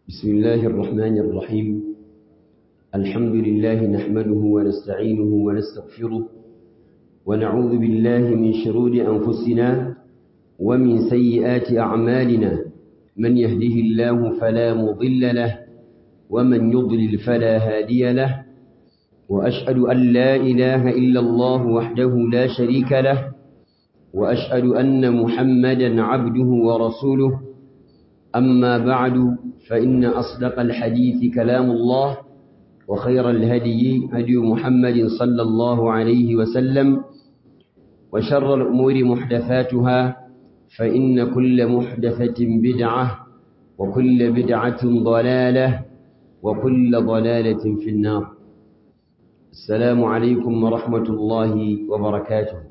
بسم الله الرحمن الرحيم الحمد لله نحمده ونستعينه ونستغفره ونعوذ بالله من شرور أنفسنا ومن سيئات أعمالنا من يهده الله فلا مضل له ومن يضلل فلا هادي له وأشهد أن لا إله إلا الله وحده لا شريك له وأشهد أن محمدا عبده ورسوله أما بعد فإن أصدق الحديث كلام الله وخير الهدي هدي محمد صلى الله عليه وسلم وشر الأمور محدثاتها فإن كل محدثة بدعة وكل بدعة ضلالة وكل ضلالة في النار السلام عليكم ورحمة الله وبركاته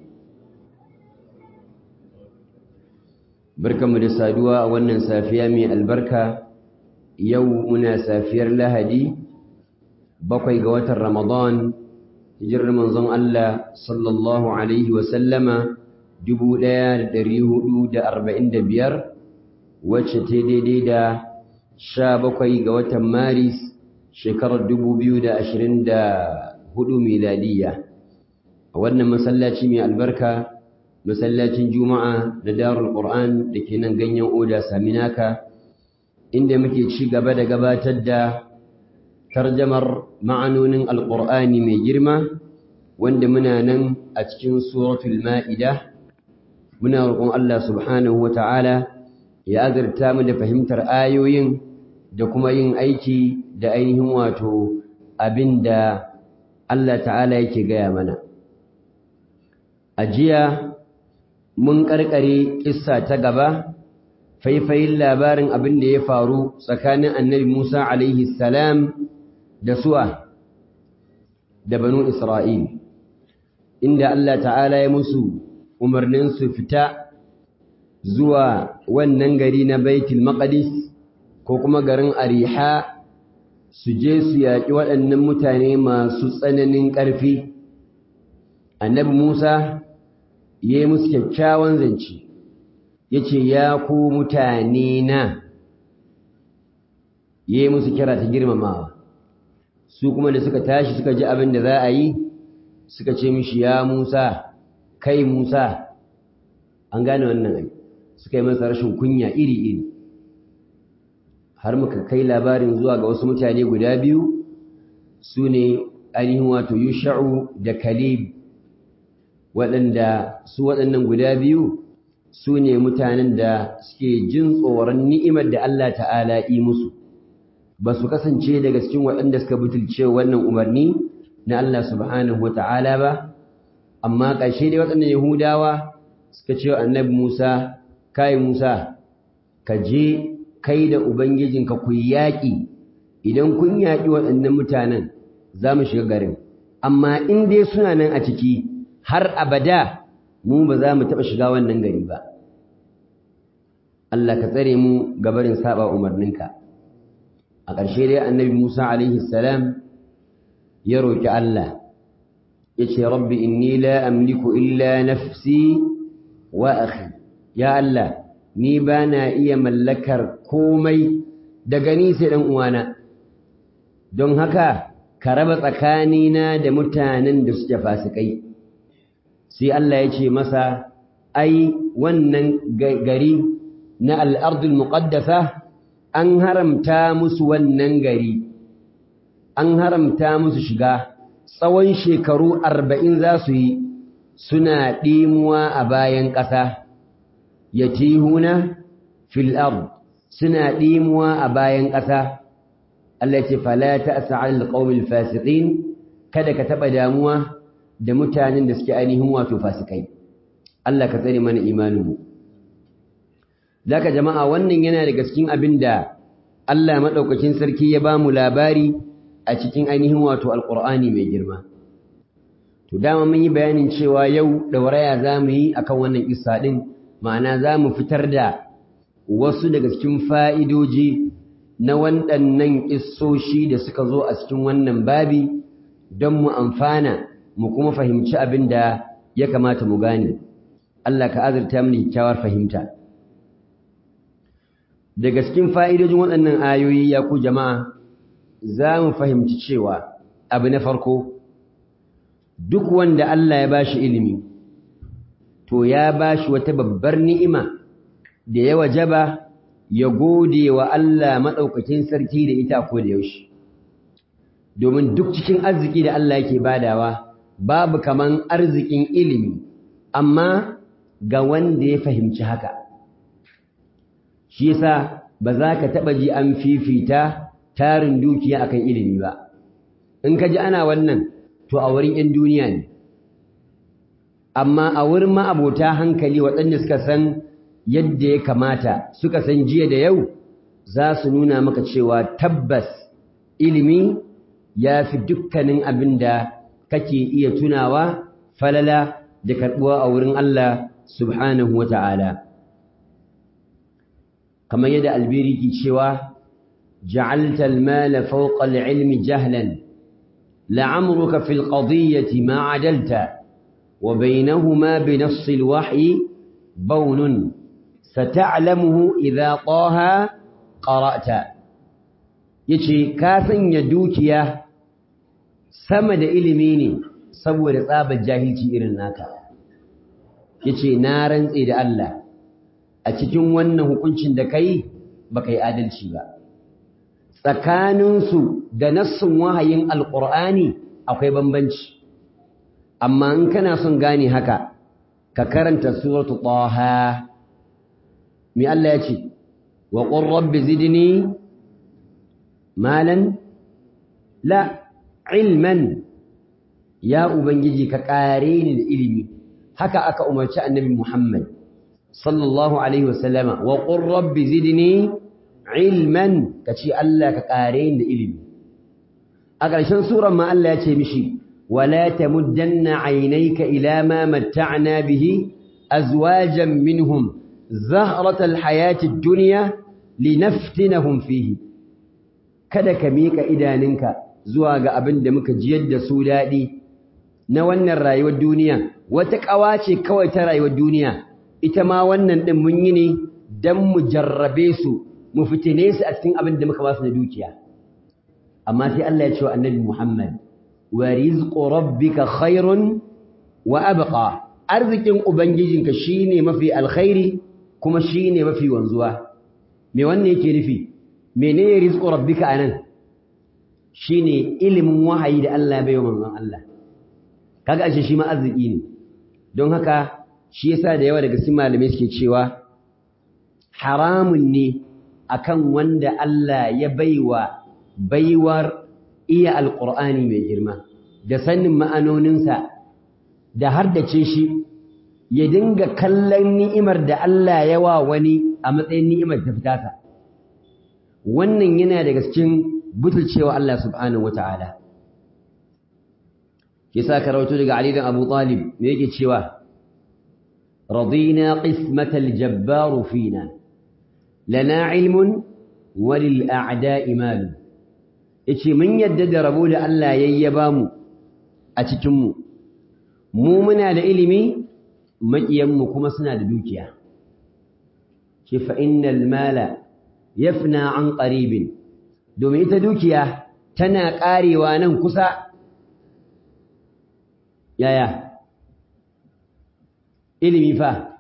barkanmu da saduwa a wannan safiya mai albarka yau muna safiyar lahadi bakwai ga watan ramadan hijirar manzon Allah sallallahu alaihi wasallama dubu ɗaya da ɗari hudu da arba'in da biyar wacce ta daidai da sha bakwai ga watan maris shekarar dubu biyu da ashirin da hudu miladiyya a wannan masallaci mai albarka masallacin juma'a da darul qur'an da ke nan ganyen oda saminaka inda muke ci gaba da gabatar da tarjamar ma'anonin alqur'ani mai girma wanda muna nan a cikin suratul ma'ida muna roƙon Allah subhanahu wata'ala ya azurta mu da fahimtar ayoyin da kuma yin aiki da ainihin wato abinda Allah ta'ala yake gaya mana a jiya mun karkare kissa ta gaba faifayin labarin abin da ya faru tsakanin annabi Musa alaihi salam da suwa da banu Isra'il inda Allah ta'ala ya musu umarnin su fita zuwa wannan gari na Baitul Maqdis ko kuma garin Ariha su je su yaƙi waɗannan mutane masu tsananin ƙarfi annabi Musa ya yi musu kyakkyawan zance ya ce ya ku mutane na ya yi musu kira ta girmamawa su kuma da suka tashi suka ji abin da za a yi suka ce mishi ya musa kai musa an gane wannan ai suka yi masa rashin kunya iri-iri har muka kai labarin zuwa ga wasu mutane guda biyu su ne ainihin wato yusha'u da kalib waɗanda su waɗannan guda biyu su ne mutanen da suke jin tsoron ni'imar da Allah ta'ala yi musu ba su kasance daga cikin waɗanda suka butulce wannan umarni na Allah subhanahu wa ta'ala ba amma ƙarshe dai waɗannan yahudawa suka ce annabi musa kai musa ka je kai da ubangijinka ku yaƙi idan kun yaƙi waɗannan mutanen za mu shiga garin amma in dai suna nan a ciki har abada mu ba za mu taɓa shiga wannan gari ba Allah ka tsare mu gabarin saba umarninka a ƙarshe dai annabi Musa alaihi salam ya roki Allah ya ce rabbi inni la amliku illa nafsi wa akhi ya Allah ni ba na iya mallakar komai daga ni sai dan uwana don haka ka raba tsakanina da mutanen da suke fasikai sai Allah ya ce masa ai wannan gari na al'ardul muƙaddasa an haramta musu wannan gari an haramta musu shiga tsawon shekaru arba'in za su yi suna ɗimuwa a bayan ƙasa ya tihuna fil'ar suna ɗimuwa a bayan ƙasa Allah ce falata a sa'ar alƙawar fasiƙin kada ka taɓa damuwa da mutanen da suke ainihin wato fasikai Allah ka tsare mana imaninmu zaka jama'a wannan yana daga cikin abin da Allah madaukakin sarki ya ba mu labari a cikin ainihin wato alqur'ani mai girma to dama mun yi bayanin cewa yau da waraya zamu yi akan wannan kissa din ma'ana zamu fitar da wasu daga cikin fa'idoji na waɗannan kissoshi da suka zo a cikin wannan babi don mu amfana mu kuma fahimci abin da ya kamata mu gane Allah ka azurta mu kyakkyawar fahimta daga cikin fa'idojin waɗannan ayoyi ya ku jama'a za mu fahimci cewa abu na farko duk wanda Allah ya ba shi ilimi to ya ba shi wata babbar ni'ima da ya wajaba ya gode wa Allah maɗaukakin sarki da ita ko da yaushe domin duk cikin arziki da Allah yake badawa babu kaman arzikin ilimi amma ga wanda ya fahimci haka shi yasa ba za ka taɓa ji an fifita tarin dukiya akan ilimi ba in ka ji ana wannan to a wurin 'yan duniya ne amma a wurin ma'abota hankali waɗanda suka san yadda ya kamata suka san jiya da yau za su nuna maka cewa tabbas ilimi ya fi dukkanin abin da kake iya tunawa falala da karɓuwa a wurin Allah subhanahu wa ta'ala. Kamar yadda albiri ke cewa, جعلت المال فوق العلم جهلا لعمرك في القضية ما عدلت وبينهما بنص الوحي بون ستعلمه إذا طه قرأت yace ka sanya dukiya sama da ilimi ne saboda tsabar jahilci irin naka yace na rantse da Allah a cikin wannan hukuncin da kai baka yi adalci ba tsakaninsu da nassin wahayin alqur'ani akwai bambanci amma in kana son gane haka ka karanta suratu taha me Allah yace wa qur rabbi zidni malan la ilman ya ubangiji ka kare ni da ilimi haka aka umarci annabi Muhammad sallallahu alaihi wasallama wa qur rabbi zidni ilman kace Allah ka kare ni da ilimi a ƙarshen suran ma Allah ya ce mishi wala tamuddanna aynayka ila ma matta'na bihi azwajan minhum zahratal hayatid dunya linaftinahum fihi kada ka miƙa idaninka zuwa ga abin da muka jiyar da su daɗi na wannan rayuwar duniya wata ƙawa ce kawai ta rayuwar duniya ita ma wannan ɗin mun yi ne don mu jarrabe su mu fitine su a cikin abin da muka ba su na dukiya amma sai Allah ya ce wa annabi Muhammad wa rizqu rabbika khairun wa abqa arzikin ubangijinka shine mafi alkhairi kuma shine mafi wanzuwa me wannan yake nufi menene rizqu rabbika anan shine ilimin wahayi da Allah bai wa manzon Allah kaga ashe shi ma arziki ne don haka shi yasa da yawa daga cikin malamai suke cewa haramun ne akan wanda Allah ya baiwa baiwar iya alqur'ani mai girma da sanin ma'anoninsa da haddace shi ya dinga kallon ni'imar da Allah ya wa wani a matsayin ni'imar ta fitata wannan yana daga cikin butulcewa Allah subhanahu wata'ala kisa karautu daga Ali dan Abu Talib me yake cewa radina qismatal jabbar fina lana ilmun walil a'da'i mal yace mun yadda da rabo da Allah yayyaba mu a cikin mu mu muna da ilimi makiyan mu kuma suna da dukiya ce fa innal mala yafna an qaribin domin ita dukiya tana karewa nan kusa yaya ilimi fa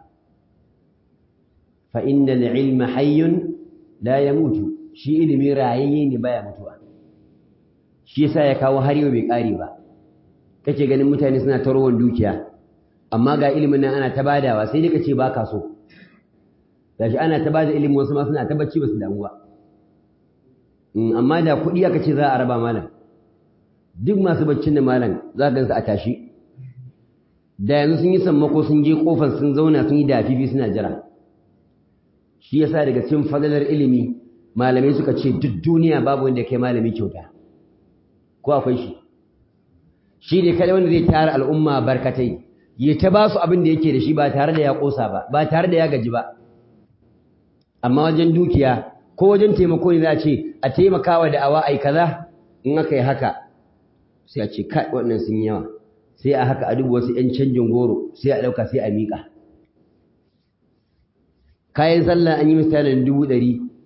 fa innal ilma hayyun la yamutu shi ilimi rayayye ne baya mutuwa shi yasa ya kawo har yau bai kare ba kake ganin mutane suna ta rawan dukiya amma ga ilimin nan ana ta badawa sai dai kace baka so gashi ana ta bada ilimin wasu ma suna ta bacci basu damu ba amma da kuɗi aka ce za a raba malam duk masu baccin da malam za ka gansu a tashi da yanzu sun yi sammako sun je kofar sun zauna sun yi dafifi suna jira shi yasa daga cikin fadalar ilimi malamai suka ce duk duniya babu wanda kai malami kyauta ko akwai shi shi ne kada wanda zai tara al'umma barkatai ya ta ba su abin da yake da shi ba tare da ya kosa ba ba tare da ya gaji ba amma wajen dukiya ko wajen taimako ne za a ce a taimakawa da awa ai kaza in aka yi haka sai a ce kai waɗannan sun yawa sai a haka a duba wasu 'yan canjin goro sai a ɗauka sai a miƙa kayan sallah an yi misalin dubu ɗari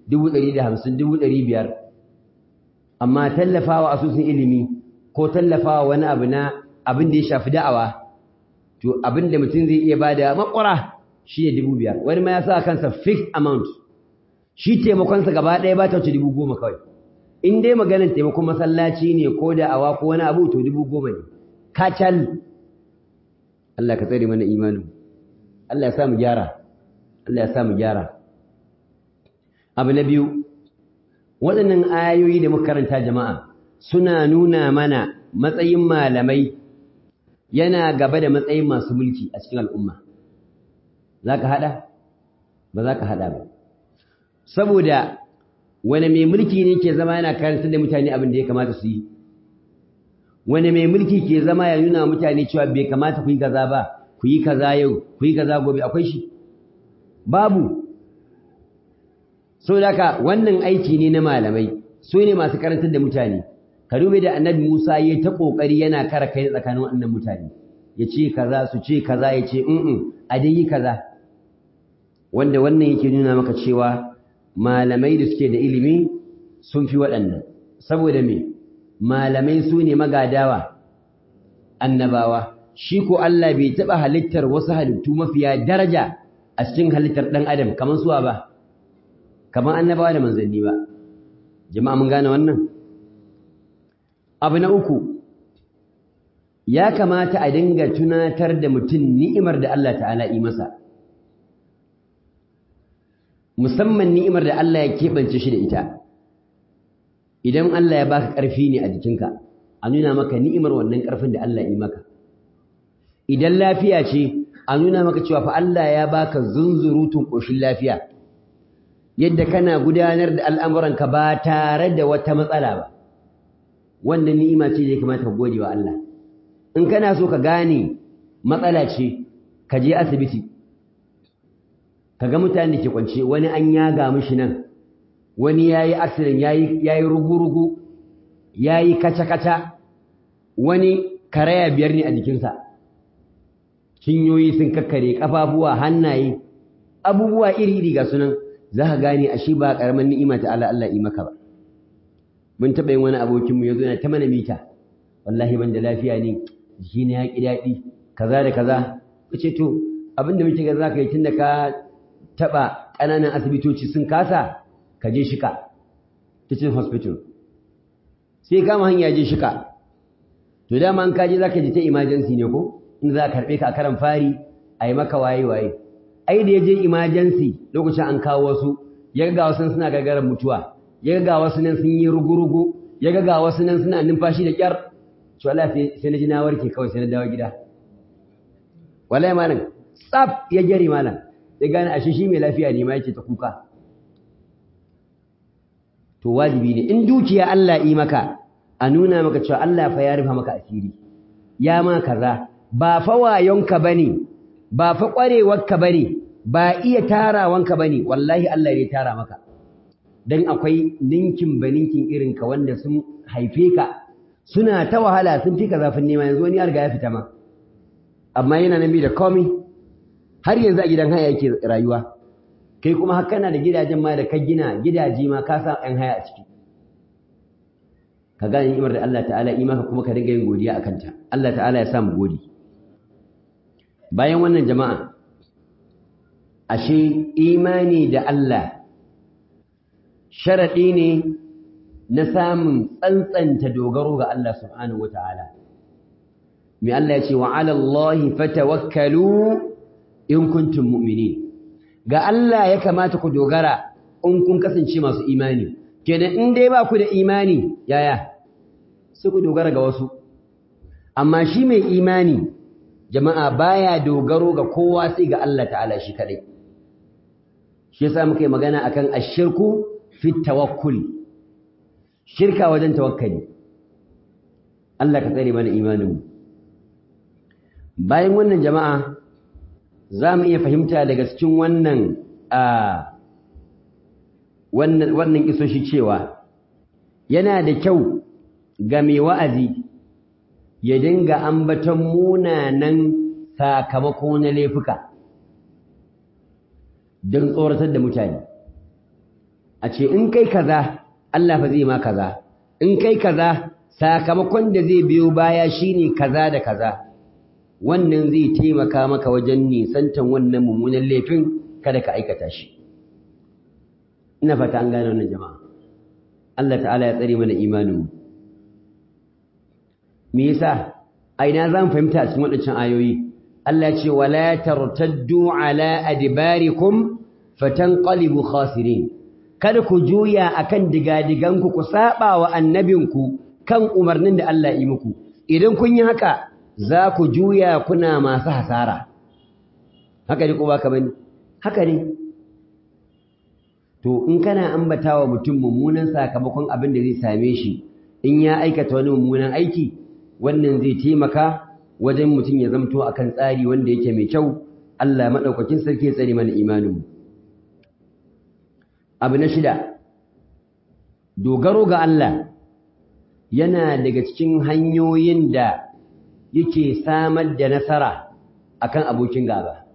dubu ɗari da hamsin dubu ɗari biyar amma tallafawa asusun ilimi ko tallafawa wani abu na abin da ya shafi da'awa to abin da mutum zai iya bada makwara shi ne dubu biyar wani ma ya sa kansa fixed amount shi taimakonsa gaba ɗaya ba ta wuce dubu goma kawai in dai maganar taimakon masallaci ne ko da'awa ko wani abu to dubu goma ne kacal Allah ka tsare mana imanin Allah ya sa mu gyara Allah ya sa mu gyara abu na biyu waɗannan ayoyi da muka karanta jama'a suna nuna mana matsayin malamai yana gaba da matsayin masu mulki a cikin al'umma za ka haɗa? ba za ka haɗa ba saboda wani mai mulki ne ke zama yana karantar da mutane abin da ya kamata su yi wani mai mulki ke zama ya nuna mutane cewa bai kamata ku yi kaza ba ku yi kaza yau ku yi kaza gobe akwai shi babu so ka wannan aiki ne na malamai su ne masu karantar da mutane ka dube da annabi Musa yayi ta kokari yana kara kai tsakanin wannan mutane ya ce kaza su ce kaza ya ce in a dai yi kaza wanda wannan yake nuna maka cewa malamai da suke da ilimi sun fi waɗannan saboda me malamai su ne magadawa annabawa shi ko Allah bai taɓa halittar wasu halittu mafiya daraja a cikin halittar ɗan adam kamar suwa ba kamar annabawa da manzanni ba jama'a mun gane wannan abu na uku ya kamata a dinga tunatar da mutum ni'imar da Allah ta'ala yi masa musamman ni'imar da Allah ya keɓance shi da ita idan Allah ya baka ƙarfi ne a jikinka a nuna maka ni'imar wannan ƙarfin da Allah yi maka idan lafiya ce a nuna maka cewa fa Allah ya baka zunzurutun ƙoshin lafiya yadda kana gudanar da al'amuranka ba tare da wata matsala ba wannan ni'ima ce da ya kamata ka gode wa Allah in kana so ka gane matsala ce ka je asibiti ka ga mutane da ke kwance wani an yaga mishi nan wani ya yi accident ya yi rugu-rugu ya yi kaca-kaca wani karaya biyar ne a jikinsa cinyoyi sun kakkare ƙafafuwa hannaye abubuwa iri-iri ga sunan za ka gane a shi ba ƙaramin ni'ima ta Allah Allah yi maka ba mun taɓa yin wani abokinmu ya zo yana ta mana mita wallahi ban da lafiya ne jiki na ya ƙi daɗi kaza da kaza ku ce to abin da muke ga za ka yi tun da ka taɓa ƙananan asibitoci sun kasa ka je shika teaching hospital sai kama hanya je shika to dama an kaje za ka ji ta emergency ne ko in za a karɓe ka a karan fari a yi maka waye-waye ai da ya je emergency lokacin an kawo wasu ya ga wasu suna gagarar mutuwa ya ga wasu nan sun yi rugu-rugu ya ga wasu nan suna numfashi da kyar to Allah sai na ji na warke kawai sai na dawo gida wallahi malam tsaf ya gari malam ya gane ashe shi mai lafiya ne ma yake ta kuka to wajibi ne in dukiya Allah yi maka a nuna maka cewa Allah fa ya rufa maka asiri ya ma kaza ba fa wayonka bane ba fa ƙwarewarka bane ba iya tarawanka bane wallahi Allah ya tara maka dan akwai ninkin baninkin irin ka wanda sun haife ka suna ta wahala sun fi ka zafin nema yanzu wani ya riga ya fita ma amma yana nan bi da komai har yanzu a gidan haya yake rayuwa kai kuma har kana da gidajen ma da ka gina gidaje ma ka sa ɗan haya a ciki ka gane ni'imar da Allah ta'ala yi maka kuma ka dinga yin godiya akan ta Allah ta'ala ya sa mu gode bayan wannan jama'a ashe imani da Allah sharaɗi ne na samun tsantsanta dogaro ga Allah subhanahu wa ta'ala. Mai Allah ya ce, wa alallahi fatawakkalu in kuntum mu'mini. Ga Allah ya kamata ku dogara in kun kasance masu imani. Kenan in dai ba ku da imani, yaya, su ku dogara ga wasu. Amma shi mai imani, jama'a baya dogaro ga kowa sai ga Allah ta'ala shi kaɗai. Shi yasa muka yi magana akan ashirku fi tawakkul shirka wajen tawakkali Allah ka tsare mana imaninmu bayan wannan jama'a za mu iya fahimta daga cikin wannan a wannan wannan isoshi cewa yana da kyau ga mai wa'azi ya dinga ambaton munanan sakamako na laifuka don tsoratar da mutane a ce in kai kaza Allah fa zai ma kaza in kai kaza sakamakon da zai biyo baya shine kaza da kaza wannan zai taimaka maka wajen nisantan wannan mummunan laifin kada ka aikata shi ina fata an gane wannan jama'a Allah ta'ala ya tsare mana imanin mu me yasa a ina zan fahimta a cikin waɗancan ayoyi Allah ya ce wala tartaddu ala adbarikum fatanqalibu khasirin kada ku juya akan digadiganku ku saba wa annabinku kan umarnin da Allah yi muku idan kun yi haka za ku juya kuna masu hasara haka ne ko baka bane haka ne to in kana ambatawa mutum mummunan sakamakon abin da zai same shi in ya aikata wani mummunan aiki wannan zai taimaka wajen mutum ya zamto akan tsari wanda yake mai kyau Allah madaukakin sarki ya tsare mana imanin abu na shida dogaro ga Allah yana daga cikin hanyoyin da yake samar da nasara akan abokin gaba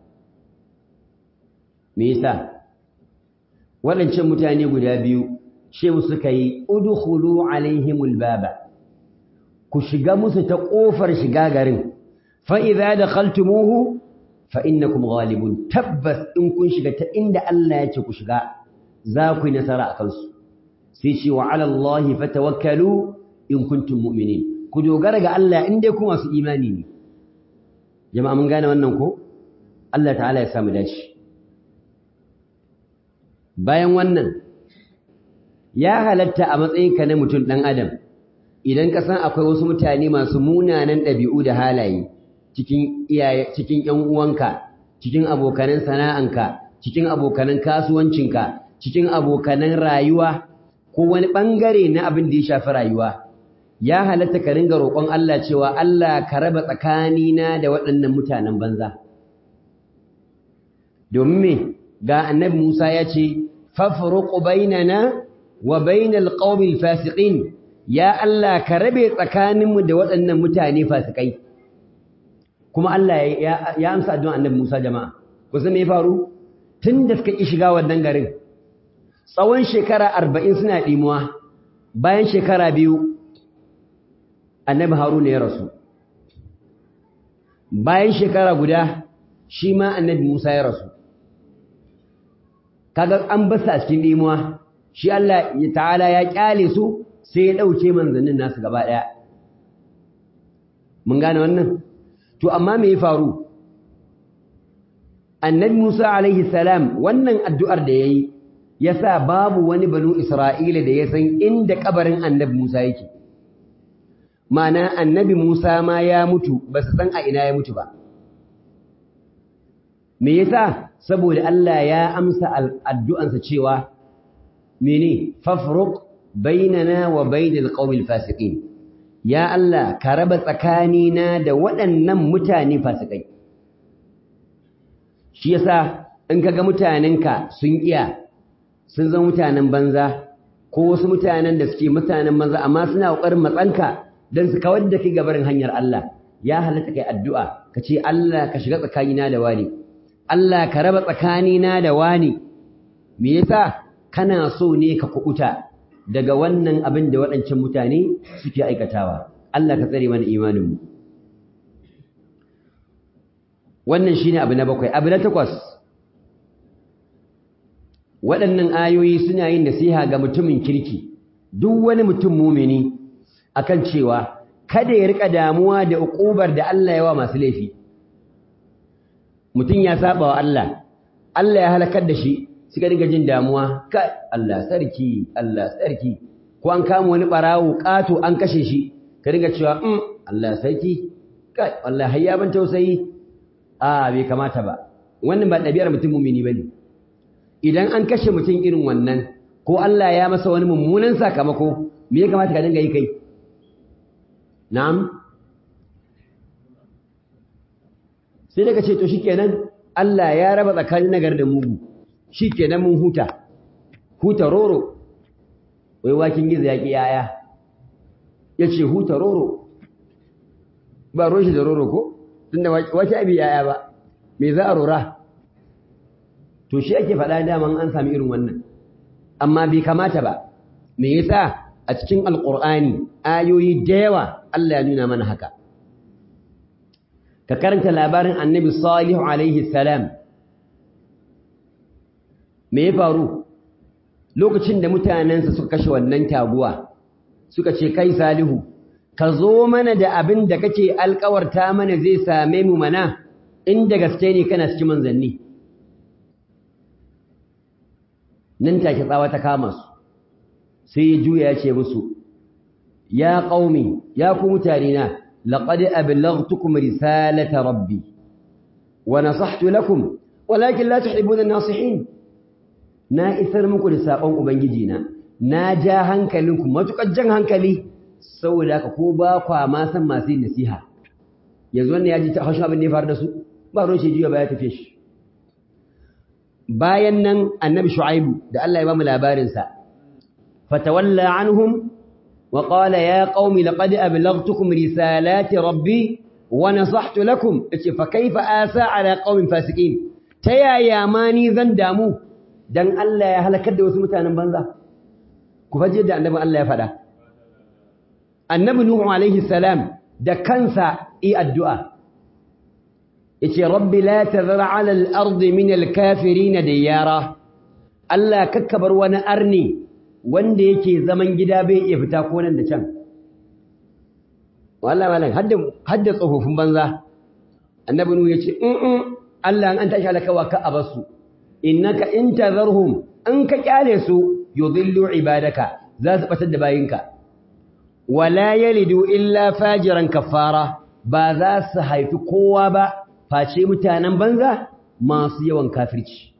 me yasa waɗancan mutane guda biyu shehu suka yi udkhulu alaihimul baba ku shiga musu ta ƙofar shiga garin fa idza dakhaltumuhu fa innakum ghalibun tabbas in kun shiga ta inda Allah ya ce ku shiga za ku yi nasara a kansu sai ce wa ala Allah fatawakkalu in kuntum mu'minin ku dogara ga Allah in dai ku masu imani ne jama'a mun gane wannan ko Allah ta'ala ya samu dace bayan wannan ya halatta a matsayinka na mutum ɗan adam idan ka san akwai wasu mutane masu munanan ɗabi'u da halaye cikin iyaye cikin ƴan uwanka cikin abokanan sana'anka cikin abokanan kasuwancinka cikin abokanan rayuwa ko wani ɓangare na abin da ya shafi rayuwa ya halatta ka ringa roƙon Allah cewa Allah ka raba tsakanina da waɗannan mutanen banza domin me ga annabi Musa ya ce fafruq bainana wa bainal qaumil fasiqin ya Allah ka rabe tsakaninmu da waɗannan mutane fasikai kuma Allah ya, ya amsa addu'an annabi Musa jama'a kusa me ya faru tun da suka ki shiga wannan garin tsawon shekara arba'in suna ɗimuwa bayan shekara biyu annabi Haruna ya rasu bayan shekara guda shi ma annabi Musa ya rasu kaga an basa a cikin ɗimuwa shi Allah ta'ala ya kyale su sai ya ɗauke manzannin nasu gaba ɗaya mun gane wannan to amma me ya faru annabi Musa alaihi salam wannan addu'ar da yayi yasa babu wani banu Isra'ila da ya san inda kabarin annabi Musa yake ma'ana annabi Musa ma ya mutu ba su san a ina ya mutu ba me yasa saboda Allah ya amsa addu'ansa cewa mene fafruq bainana wa bainal qaumil fasiqin ya Allah ka raba tsakanina da waɗannan mutane fasikai shi yasa in kaga mutanenka sun iya sun zama mutanen banza ko wasu mutanen da suke mutanen banza amma suna kokarin matsanka dan su kawar da kai gabarin hanyar Allah ya halatta kai addu'a ka ce Allah ka shiga tsakanina da wani Allah ka raba tsakanina da wani me yasa kana so ne ka kuɓuta daga wannan abin da waɗancan mutane suke aikatawa Allah ka tsare mana imaninmu wannan shine abu na bakwai abu na takwas waɗannan ayoyi suna yin nasiha ga mutumin kirki duk wani mutum mumini akan cewa kada ya rika damuwa da uƙubar da Allah ya wa masu laifi mutum ya saba wa Allah Allah ya halakar da shi suka dinga jin damuwa kai Allah sarki Allah sarki ko an kama wani barawo kato an kashe shi ka dinga cewa um Allah sarki kai wallahi hayya ban tausayi a bai kamata ba wannan ba ɗabi'ar mutum mumini bane idan an kashe mutum irin wannan ko Allah ya masa wani mummunan sakamako me ya kamata ka dinga yi kai na'am sai daga ce to shikenan Allah ya raba tsakanin nagar da mugu shi kenan mun huta huta roro wai wakin gizo ya ƙi yaya ya ce huta roro ba roshi da roro ko tunda wace abi yaya ba me za a rora to shi ake faɗa daman an sami irin wannan amma bai kamata ba me yasa a cikin alqur'ani ayoyi da yawa Allah ya nuna mana haka ka karanta labarin annabi salihu alaihi salam me ya faru lokacin da mutanensa suka kashe wannan taguwa suka ce kai salihu ka zo mana da abin da kake alkawarta mana zai same mu mana inda gaske ne kana cikin manzanni nan take tsawa ta kama su sai ya juya ya ce musu ya qaumi ya ku mutane na laqad ablaghtukum risalata rabbi wa nasahtu lakum walakin la tuhibbuna an-nasihin na isar muku da sakon ubangiji na na ja hankalinku matukar jan hankali saboda haka ko ba kwa ma san masu yin nasiha yanzu wannan ya ji ta haushin abin da ya faru da su ba ruwan shi juya ba ya tafi shi bayan nan annabi shu'aibu da Allah ya ba mu labarin sa fatawalla anhum wa qala ya qaumi laqad ablaghtukum risalati rabbi wa nasahtu lakum yace fa kaifa asa ala qaumin fasiqin ta yaya ma ni zan damu dan Allah ya halakar da wasu mutanen banza ku faje da annabi Allah ya faɗa annabi nuhu alaihi salam da kansa yi addu'a yace rabbi la tazar ala al-ardi min al-kafirin diyara Allah kakkabar wani arni wanda yake zaman gida bai iya fita ko nan da can wallahi malam hadda hadda tsofaffin banza annabi nuhu yace in Allah an tashi halakawa ka abasu innaka in tazarhum an ka kyale su yudillu ibadaka za su batar da bayinka wala yalidu illa fajiran kafara ba za su haifi kowa ba face mutanen banza masu yawan kafirci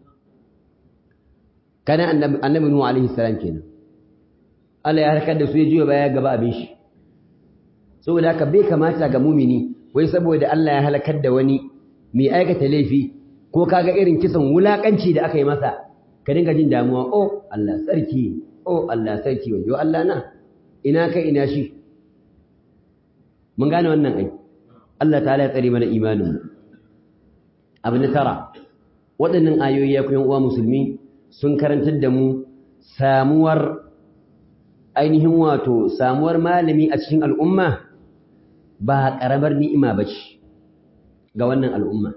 kana annabi nuhu alaihi salam kenan Allah ya harkar da su ya juya baya gaba abin shi saboda haka bai kamata ga mumini wai saboda Allah ya halakar da wani mai aikata laifi ko kaga irin kisan wulakanci da aka yi masa ka dinga jin damuwa oh Allah sarki oh Allah sarki wajo Allah na ina kai ina shi mun gane wannan ai Allah ta'ala ya tsare mana imanin mu abu na tara waɗannan ayoyi ya kuyan uwa musulmi sun karantar da mu samuwar ainihin wato samuwar malami a cikin al'umma ba ƙaramar ni'ima ba ce ga wannan al'umma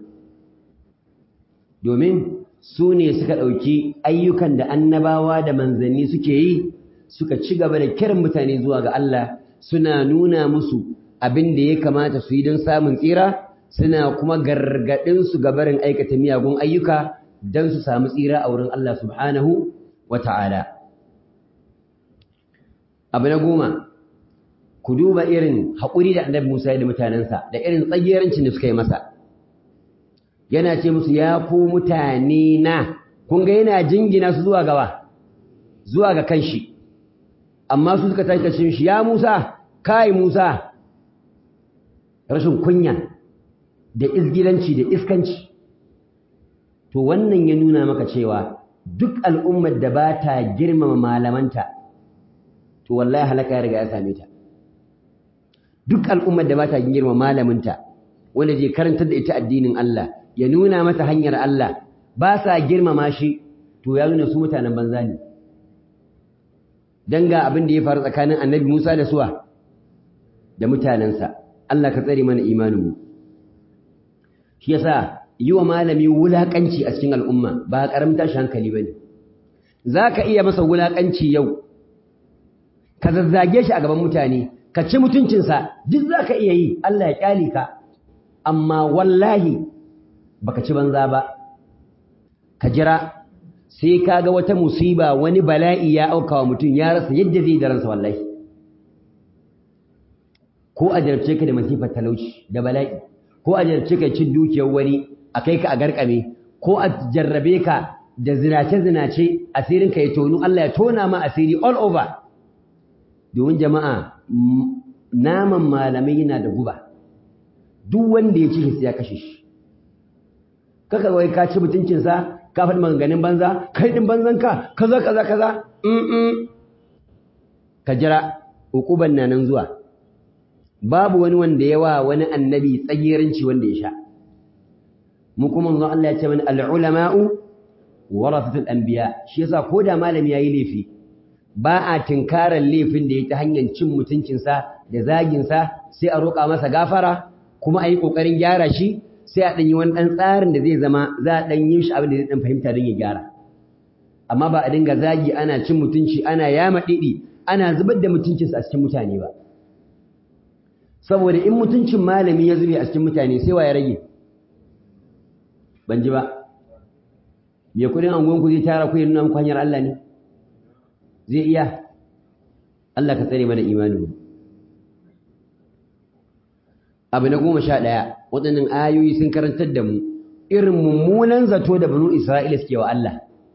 domin su ne suka ɗauki ayyukan da annabawa da manzanni suke yi suka ci gaba da kiran mutane zuwa ga Allah suna nuna musu abin da ya kamata su yi don samun tsira suna kuma gargaɗin su gabarin aikata miyagun ayyuka don su samu tsira a wurin Allah subhanahu wa ta'ala. Abu na goma, ku duba irin haƙuri da annabi Musa da mutanensa da irin tsagerancin da suka yi masa. Yana ce musu ya ku mutane na, kun ga yana jingina su zuwa gaba, zuwa ga kanshi. Amma su suka tashi shi, ya Musa, kai Musa, rashin kunya da izgilanci da iskanci. To wannan ya nuna maka cewa duk al'ummar da ba ta girmama malamanta, to wallahi halaka ya riga ya same ta. Duk al'ummar da ba ta girmama malaminta, wanda zai karantar da ita addinin Allah, ya nuna mata hanyar Allah, ba sa girmama shi, to ya nuna su mutanen banza ne. Dan ga abin da ya faru tsakanin annabi Musa da suwa, da mutanensa, Allah ka tsare mana imaninmu. Shi yasa yi wa malami wulaƙanci a cikin al'umma ba ƙaramin tashi hankali ba ne. Za ka iya masa wulaƙanci yau, ka zazzage shi a gaban mutane, ka ci mutuncinsa, duk za ka iya yi, Allah ya ƙyale ka, amma wallahi ba ka ci banza ba. Ka jira, sai ka ga wata musiba wani bala'i ya auka wa mutum ya rasa yadda zai da ransa wallahi. Ko a jarabce ka da masifar talauci da bala'i, ko a jarabce ka cin dukiyar wani a kai ka a garkame ko a jarrabe ka da zinace-zinace asirinka ya tonu Allah ya tona ma asiri all over domin jama'a naman malamai yana da guba duk wanda ya ci shi ya kashe shi kaka wai ka ci mutuncinsa ka faɗi maganganun banza kai ɗin banzanka kaza kaza kaza ka jira hukuban na nan zuwa babu wani wanda yawa wani annabi tsagiranci wanda ya sha mu kuma manzo Allah ya ce mana al-ulama'u warasatul anbiya shi yasa ko da malami yayi laifi ba a tinkarar laifin da ya ta hanyar cin mutuncinsa da zaginsa sai a roƙa masa gafara kuma a yi ƙoƙarin gyara shi sai a ɗanyi wani ɗan tsarin da zai zama za a ɗan yi shi abin da zai ɗan fahimta don ya gyara amma ba a dinga zagi ana cin mutunci ana yama ɗiɗi ana zubar da mutuncinsa a cikin mutane ba saboda in mutuncin malami ya zube a cikin mutane sai wa ya rage ban ji ba me kudin angonku zai tara ku ya nuna muku hanyar Allah ne zai iya Allah ka tsare mana imani abu na goma sha ɗaya waɗannan ayoyi sun karantar da mu irin mummunan zato da banu Isra'ila suke wa Allah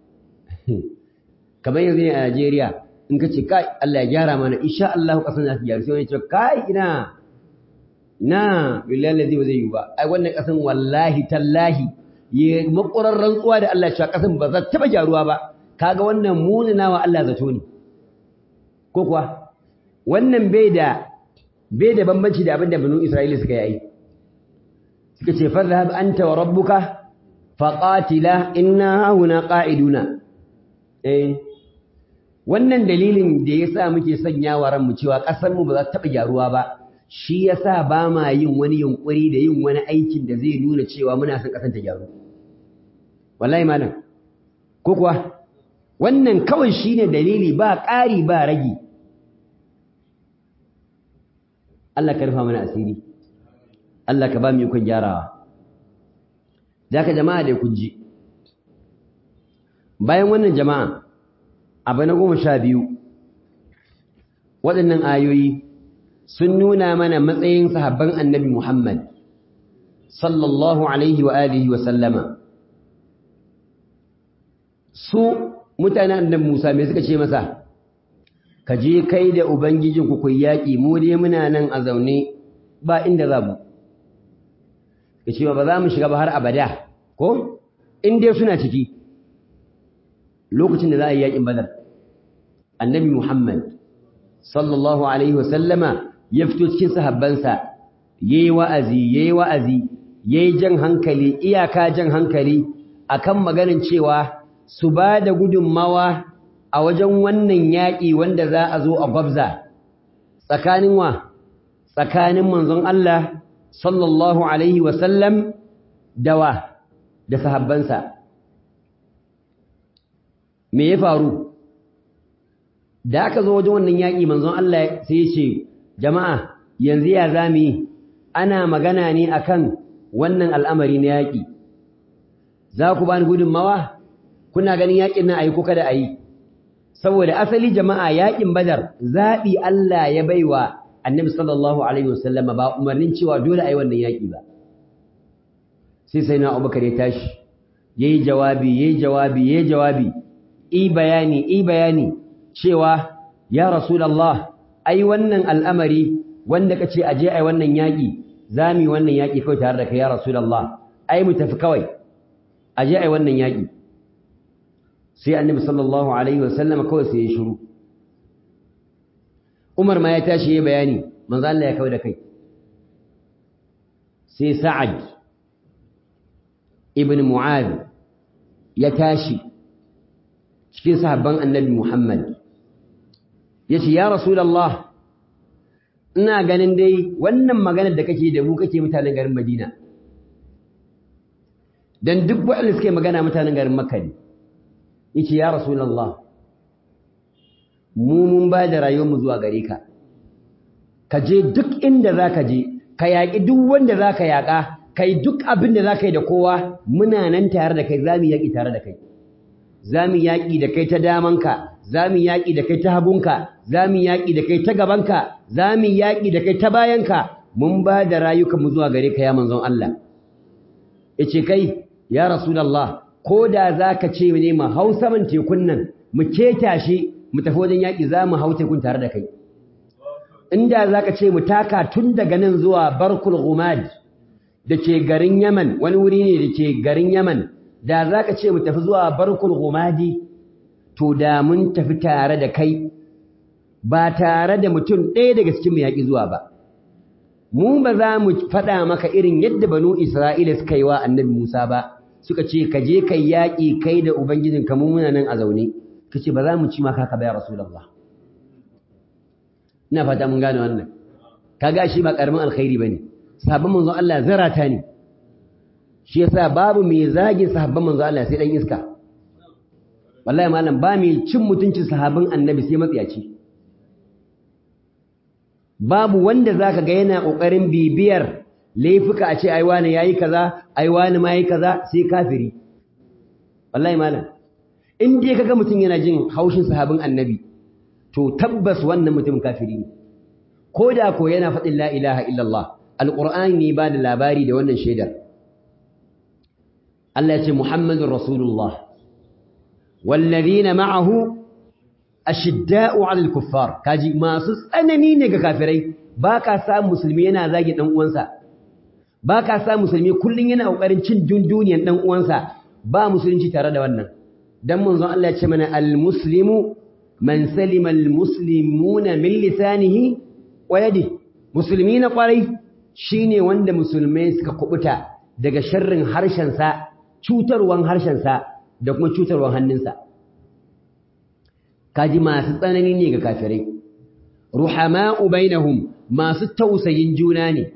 kamar yanzu ne a Najeriya in ka ce kai Allah ya gyara mana insha Allah kasan za su gyaru sai wani ce kai ina na billahi lazi ba zai yi ba ai wannan kasan wallahi tallahi ya makurar rantsuwa da Allah cewa kasan ba za ta taba gyaruwa ba kaga wannan munana wa Allah zato ne ko kuwa wannan bai da bai da bambanci da abin da banu Isra'ila suka yi suka ce farhab anta wa rabbuka faqatila inna huna qa'iduna eh wannan dalilin da yasa muke sanya wa ranmu cewa kasar mu ba za ta taba gyaruwa ba shi yasa ba ma yin wani yunkuri da yin wani aikin da zai nuna cewa muna son kasan ta gyaru wallahi malam ko kuwa wannan kawai shine dalili ba ƙari ba ragi Allah ka rufa mana asiri Allah ka ba mu ikon gyarawa zaka jama'a da kun ji bayan wannan jama'a abu na goma sha biyu waɗannan ayoyi sun nuna mana matsayin sahabban annabi Muhammad sallallahu alaihi wa alihi wa sallama su mutanen annabi Musa me suka ce masa ka je kai da ubangijinku ku yaƙi mu dai muna nan a zaune ba inda za mu ka ce ba za mu shiga ba har abada ko in dai suna ciki lokacin da za a yi yaƙin badar annabi Muhammad sallallahu alaihi wa sallama ya fito cikin sahabbansa yayi wa'azi yayi wa'azi yayi jan hankali iyaka jan hankali akan maganin cewa su ba da gudunmawa a wajen wannan yaƙi wanda za a zo a gwabza tsakanin wa tsakanin manzon Allah sallallahu alaihi wasallam da wa da sahabbansa me ya faru da aka zo wajen wannan yaƙi manzon Allah sai ya ce jama'a yanzu ya zami yi ana magana ne akan wannan al'amari na yaƙi za ku bani gudunmawa kuna ganin yaƙin nan ayi ko kada ayi saboda asali jama'a yaƙin badar zaɓi Allah ya baiwa annabi sallallahu alaihi wasallama ba umarnin cewa dole ayi wannan yaƙi ba sai sai na abubakar ya tashi yayi jawabi yayi jawabi yayi jawabi i bayani i bayani cewa ya rasulullah ai wannan al'amari wanda kace aje ai wannan yaƙi zami wannan yaƙi kawai tare da kai ya rasulullah ai mu tafi kawai aje ai wannan yaƙi sai annabi sallallahu alaihi wasallam kawai sai ya shiru Umar ma ya tashi ya bayani manzo Allah ya kawai da kai sai Sa'ad ibn Mu'adh ya tashi cikin sahabban annabi Muhammad yace ya rasulullah ina ganin dai wannan maganar da kake da mu kake mutanen garin Madina dan duk waɗanda suke magana mutanen garin Makka ne yace ya rasulullah mu mun ba da rayuwar mu zuwa gare ka ka je duk inda zaka je ka yaƙi duk wanda zaka yaƙa kai duk abin da zaka yi da kowa muna nan tare da kai zamu yaƙi tare da kai zamu yaƙi da kai ta damanka zamu yaƙi da kai ta hagunka zamu yaƙi da kai ta gabanka zamu yaƙi da kai ta bayanka mun ba da rayukan mu zuwa gare ka ya manzon Allah yace kai ya rasulullah ko da zaka ce ne mu hau saman tekun nan mu keta shi mu tafi wajen yaƙi za mu hau tekun tare da kai inda zaka ce mu taka tun daga nan zuwa barkul gumad da ke garin yaman wani wuri ne da ke garin yaman da zaka ce mu tafi zuwa barkul gumadi to da mun tafi tare da kai ba tare da mutum ɗaya daga cikin mu yaƙi zuwa ba mu ba za mu faɗa maka irin yadda banu isra'ila suka yi wa annabi musa ba suka ce ka je kai yaƙi kai da ubangijin ka mu muna nan a zaune kace ba za mu ci maka ka ba ya rasulullah ina fata mun gane wannan kaga shi ba karamin alkhairi bane sahabban manzo Allah zarata ne shi yasa babu mai zagin sahabban manzo Allah sai dan iska wallahi malam ba mai cin mutuncin sahabban annabi sai matsiyaci babu wanda zaka ga yana kokarin bibiyar laifuka a ce ai wani yayi kaza ai wani ma yayi kaza sai kafiri wallahi malam in dai kaga mutum yana jin haushin sahabin annabi to tabbas wannan mutumin kafiri ne ko da ko yana faɗin la ilaha illallah alqur'ani ne ba da labari da wannan shaidar Allah ya ce muhammadur rasulullah wallazina ma'ahu ashidda'u 'alal kuffar kaji masu tsanani ne ga kafirai ba ka sa musulmi yana zagi dan uwansa ba ka sa musulmi kullun yana kokarin cin dunduniyan dan uwansa ba musulunci tare da wannan dan manzon Allah ya ce mana al-muslimu man salima al-muslimuna min lisanihi wa yadihi musulmi na kwarai shine wanda musulmai suka kubuta daga sharrin harshen sa cutarwan harshen sa da kuma cutarwan hannunsa kaji masu tsanani ne ga kafirai ruhama'u bainahum masu tausayin juna ne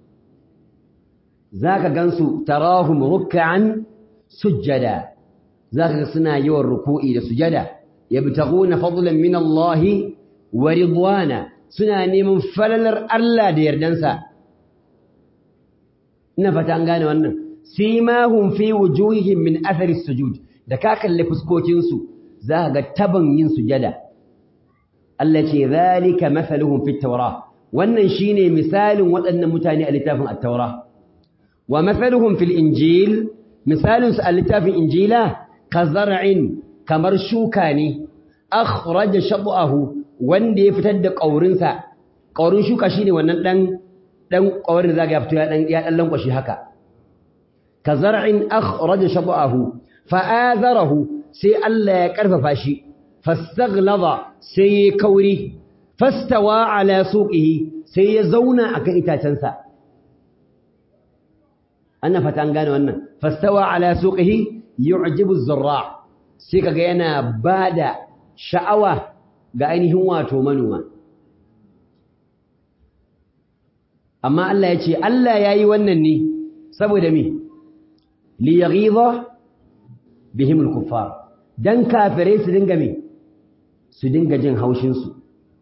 zaka gansu tarahum ruk'an sujjada zaka ga suna yawan ruku'i da sujada yabtaguna fadlan min Allah wa ridwana suna neman falalar Allah da yardansa ina fata an gane wannan simahum fi wujuhihim min athari sujud da ka kalle fuskokin su zaka ga taban yin sujada Allah ce zalika mathaluhum fit tawra wannan shine misalin waɗannan mutane a littafin at-taura wa mathaluhum fil injil misalin su a littafin injila kazar'in kamar shuka ne akhraja shab'ahu wanda ya fitar da ƙaurinsa ƙaurin shuka shine wannan dan dan ƙaurin da zaka ya fito ya dan ya dan lankwashi haka kazar'in akhraja shab'ahu fa'azarahu sai Allah ya karfafa shi fastaghlaba sai ya kauri fastawa ala suqihi sai ya zauna akan itacensa ana fata an gane wannan fastawa ala suqihi yu'jibu az-zarra' sai kaga yana bada sha'awa ga ainihin wato manoma amma Allah ya ce Allah yayi wannan ne saboda me li yaghidha bihim al-kuffar dan kafirai su dinga me su dinga jin haushin su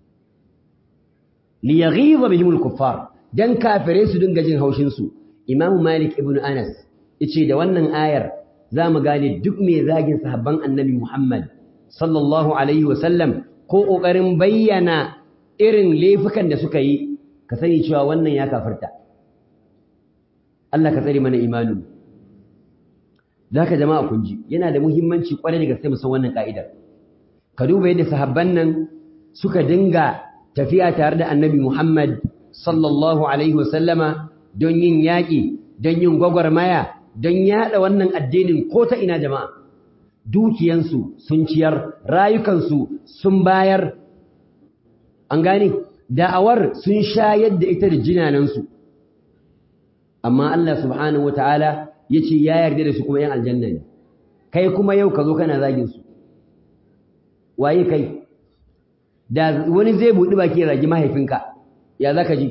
li yaghidha bihim al-kuffar dan kafirai su dinga jin haushin su Imam Malik ibn Anas yace da wannan ayar zamu gane duk mai zagin sahabban Annabi Muhammad sallallahu alaihi wasallam ko kokarin bayyana irin laifukan da suka yi ka sani cewa wannan ya kafirta Allah ka tsare mana imanin zaka jama'a kun ji yana da muhimmanci kwarai da gaske mu san wannan ka'idar ka duba yadda sahabban nan suka dinga tafiya tare da Annabi Muhammad sallallahu alaihi wasallama don yin yaƙi don yin gwagwarmaya don yaɗa wannan addinin ko ta ina jama'a dukiyansu sun ciyar rayukansu sun bayar an gane da'awar sun shayar da ita da jinanansu amma Allah subhanahu wata'ala ya ce ya yarda da su kuma yan aljanna ne kai kuma yau ka zo kana zagin su waye kai da wani zai buɗi baki ya zagi mahaifinka ya zaka ji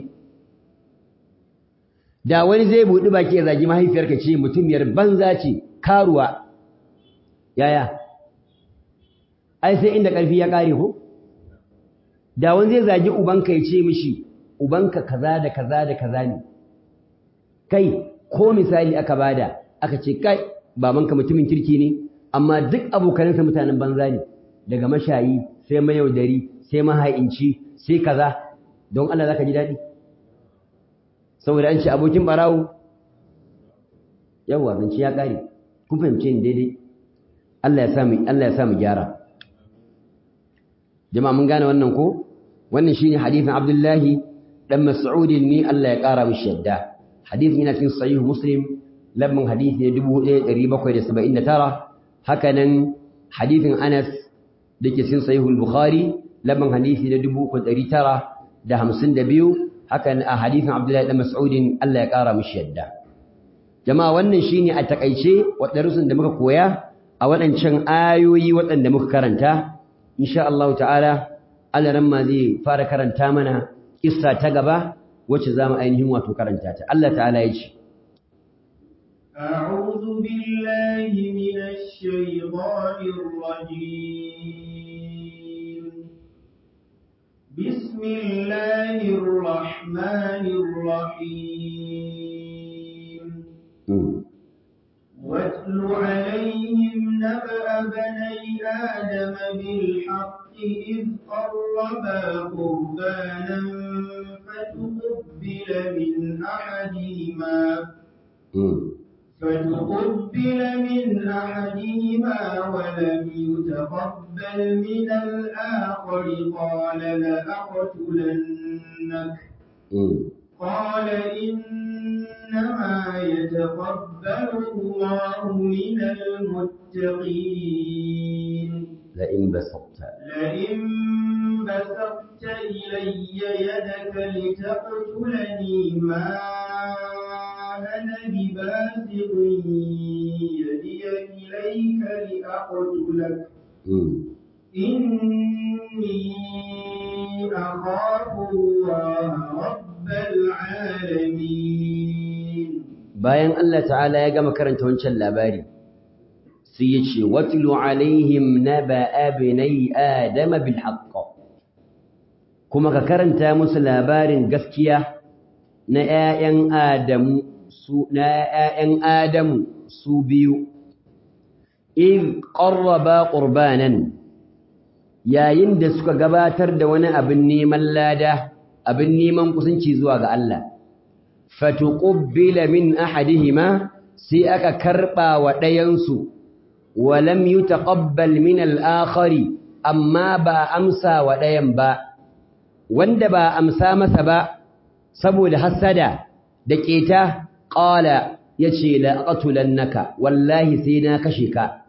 da wani zai buɗi baki ya zagi mahaifiyarka ce mutumiyar banza ce karuwa yaya ai sai inda ƙarfi ya ƙare ko da wani zai zagi ubanka ya ce mishi ubanka kaza da kaza da kaza ne kai ko misali aka bada aka ce kai babanka mutumin kirki ne amma duk abokanansa mutanen banza ne daga mashayi sai mayaudari sai maha'inci sai kaza don Allah zaka ji daɗi saboda an ce abokin barawo yawa zance ya ƙare kun fahimce ni daidai Allah ya samu Allah ya samu gyara jama'a mun gane wannan ko wannan shine hadisin Abdullahi dan Mas'ud ni Allah ya ƙara mishi yadda hadisin yana cikin sahih Muslim lamman hadisi ne 1779 haka nan hadisin Anas dake cikin sahih Bukhari lamman hadisi ne 3952 haka a hadisin Abdullahi dan Mas'ud Allah ya ƙara mishi yadda jama'a wannan shine a takaice waɗannan da muka koya a waɗancan ayoyi waɗanda muka karanta insha Allah ta'ala Allah ma zai fara karanta mana kissa ta gaba wacce zamu ainihin wato karanta ta Allah ta'ala ya ce أعوذ بالله من الشيطان الرجيم بسم الله الرحمن الرحيم واتل عليهم نبأ بني آدم بالحق إذ قربا قربانا فتقبل من أحدهما فتقبل من أحدهما ولم يتقبل من الآخر قال لأقتلنك قال إنما يتقبل الله من المتقين لئن بسطت لئن بسطت إلي يدك لتقتلني ما أنا بباسط يدي إليك لأقتلك إني أخاف الله رب العالمين bayan Allah ta'ala ya gama karanta wancan labari sai ya ce watlu alaihim naba abnai adama bil haqq kuma ka karanta musu labarin gaskiya na ƴaƴan adamu su na ƴaƴan adamu su biyu in qarraba qurbanan yayin da suka gabatar da wani abin neman lada abin neman kusanci zuwa ga Allah fatuqbila min ahadihima sai aka karba wa ɗayansu walam yutaqabbal min al-akhari amma ba amsa wa ɗayan ba wanda ba amsa masa ba saboda hasada da keta qala yace la aqtulannaka wallahi sai na kashe ka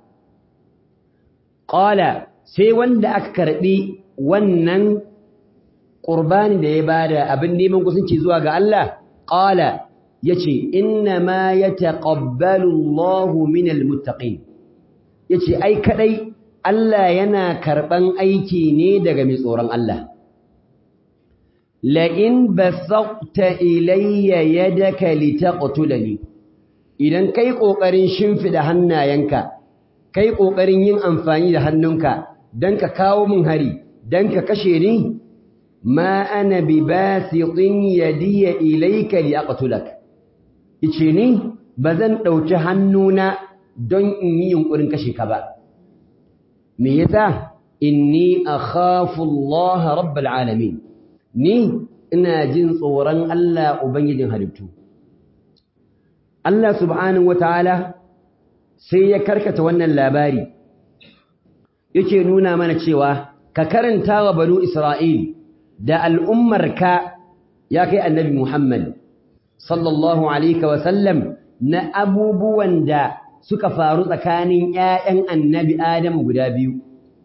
qala sai wanda aka karbi wannan qurbani da ya bada abin neman kusanci zuwa ga Allah qala yace inna ma yataqabbalu Allahu minal muttaqin yace ai kadai Allah yana karban aiki ne daga mai tsoron Allah la in basaqta ilayya yadaka litaqtulani idan kai kokarin shimfida hannayenka kai kokarin yin amfani da hannunka dan ka kawo min hari dan ka kashe ni ma ana bi basitin yadiya ilayka liaqtulak yace ni bazan dauki hannuna don in yi yunkurin kashe ka ba me yasa inni akhafu Allah rabbul alamin ni ina jin tsoron Allah ubangijin halittu Allah subhanahu wataala sai ya karkata wannan labari yake nuna mana cewa ka karanta wa banu Isra'il da al'ummarka ya kai annabi Muhammad sallallahu alaihi wa sallam na abubuwan da suka faru tsakanin ‘ya'yan annabi Adamu guda biyu.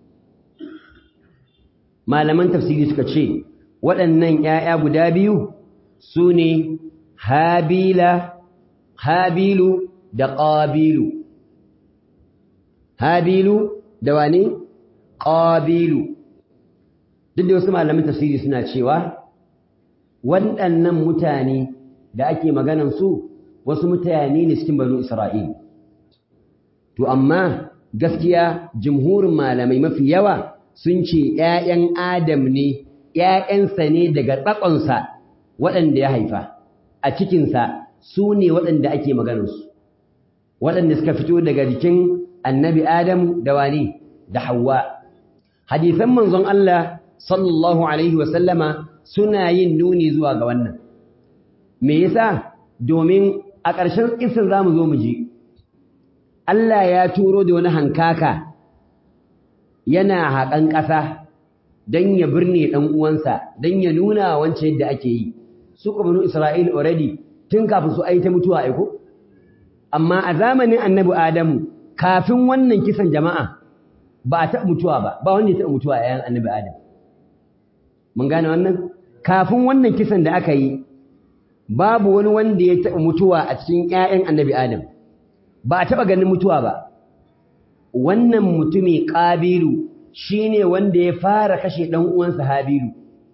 Malaman tafsiri suka ce, waɗannan ‘ya'ya guda biyu su ne Habilu da Ƙabilu. Habilu da wani? Ƙabilu. Duk da wasu malaman tafsiri suna cewa, waɗannan mutane da ake maganansu wasu mutane ne cikin banu Isra'il. To, amma gaskiya jimhurin malamai mafi yawa sun ce ‘ya'yan Adam ne, ‘ya'yansa ne daga tsakonsa waɗanda ya haifa, a cikinsa su ne waɗanda ake maganarsu, waɗanda suka fito daga jikin annabi Adam da wani da Hawwa. Hadisan manzon Allah sallallahu Alaihi wasallama suna yin nuni zuwa ga wannan. Me yasa? Domin a ƙarshen ƙisar za mu zo mu ji. Allah ya turo da wani hankaka yana haƙan ƙasa don ya birne ɗan uwansa don ya nuna wancan yadda ake yi su banu Isra'il already tun kafin su aita mutuwa aiko amma a zamanin annabi Adamu kafin wannan kisan jama'a ba a taɓa mutuwa ba ba wanda ya taɓa mutuwa a yayin annabi Adam mun gane wannan kafin wannan kisan da aka yi babu wani wanda ya taɓa mutuwa a cikin ‘ya'yan annabi Adam, ba a taɓa ganin mutuwa ba. Wannan mutumi ƙabilu shi ne wanda ya fara kashe ɗan uwansa Habilu.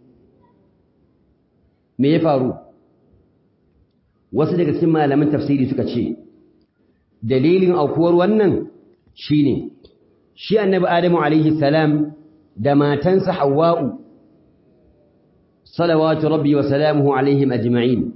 Me ya faru? Wasu daga cikin malaman tafsiri suka ce, dalilin aukuwar wannan shi ne, shi annabi Adamu alaihi salam da matansa Hawwa'u, salawatu rabbi wa salamuhu alaihim ajma'in.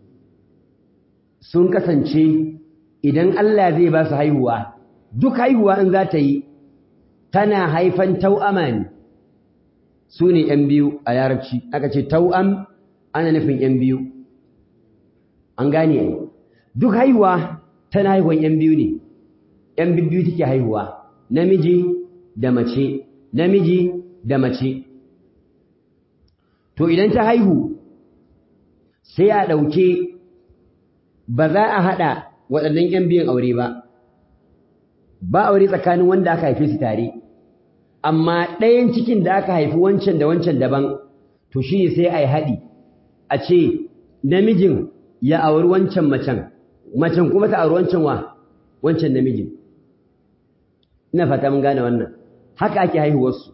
sun kasance idan Allah zai ba su haihuwa duk haihuwa in za ta yi tana haifan tau'ama ne su ne ‘yan biyu a larabci aka ce tau'am ana nufin ‘yan biyu an gane ai duk haihuwa tana haihuwan ‘yan biyu ne ‘yan biyu take haihuwa namiji da mace namiji da mace to idan ta haihu sai a ɗauke ba za a haɗa waɗannan ‘yan biyun aure ba, ba aure tsakanin wanda aka haife su tare, amma ɗayan cikin da aka haifi wancan da wancan daban, to shi ne sai a yi haɗi, a ce namijin ya auri wancan macen, macen kuma ta auri wancan wa wancan namijin. Ina fata mun gane wannan, haka ake haihuwarsu.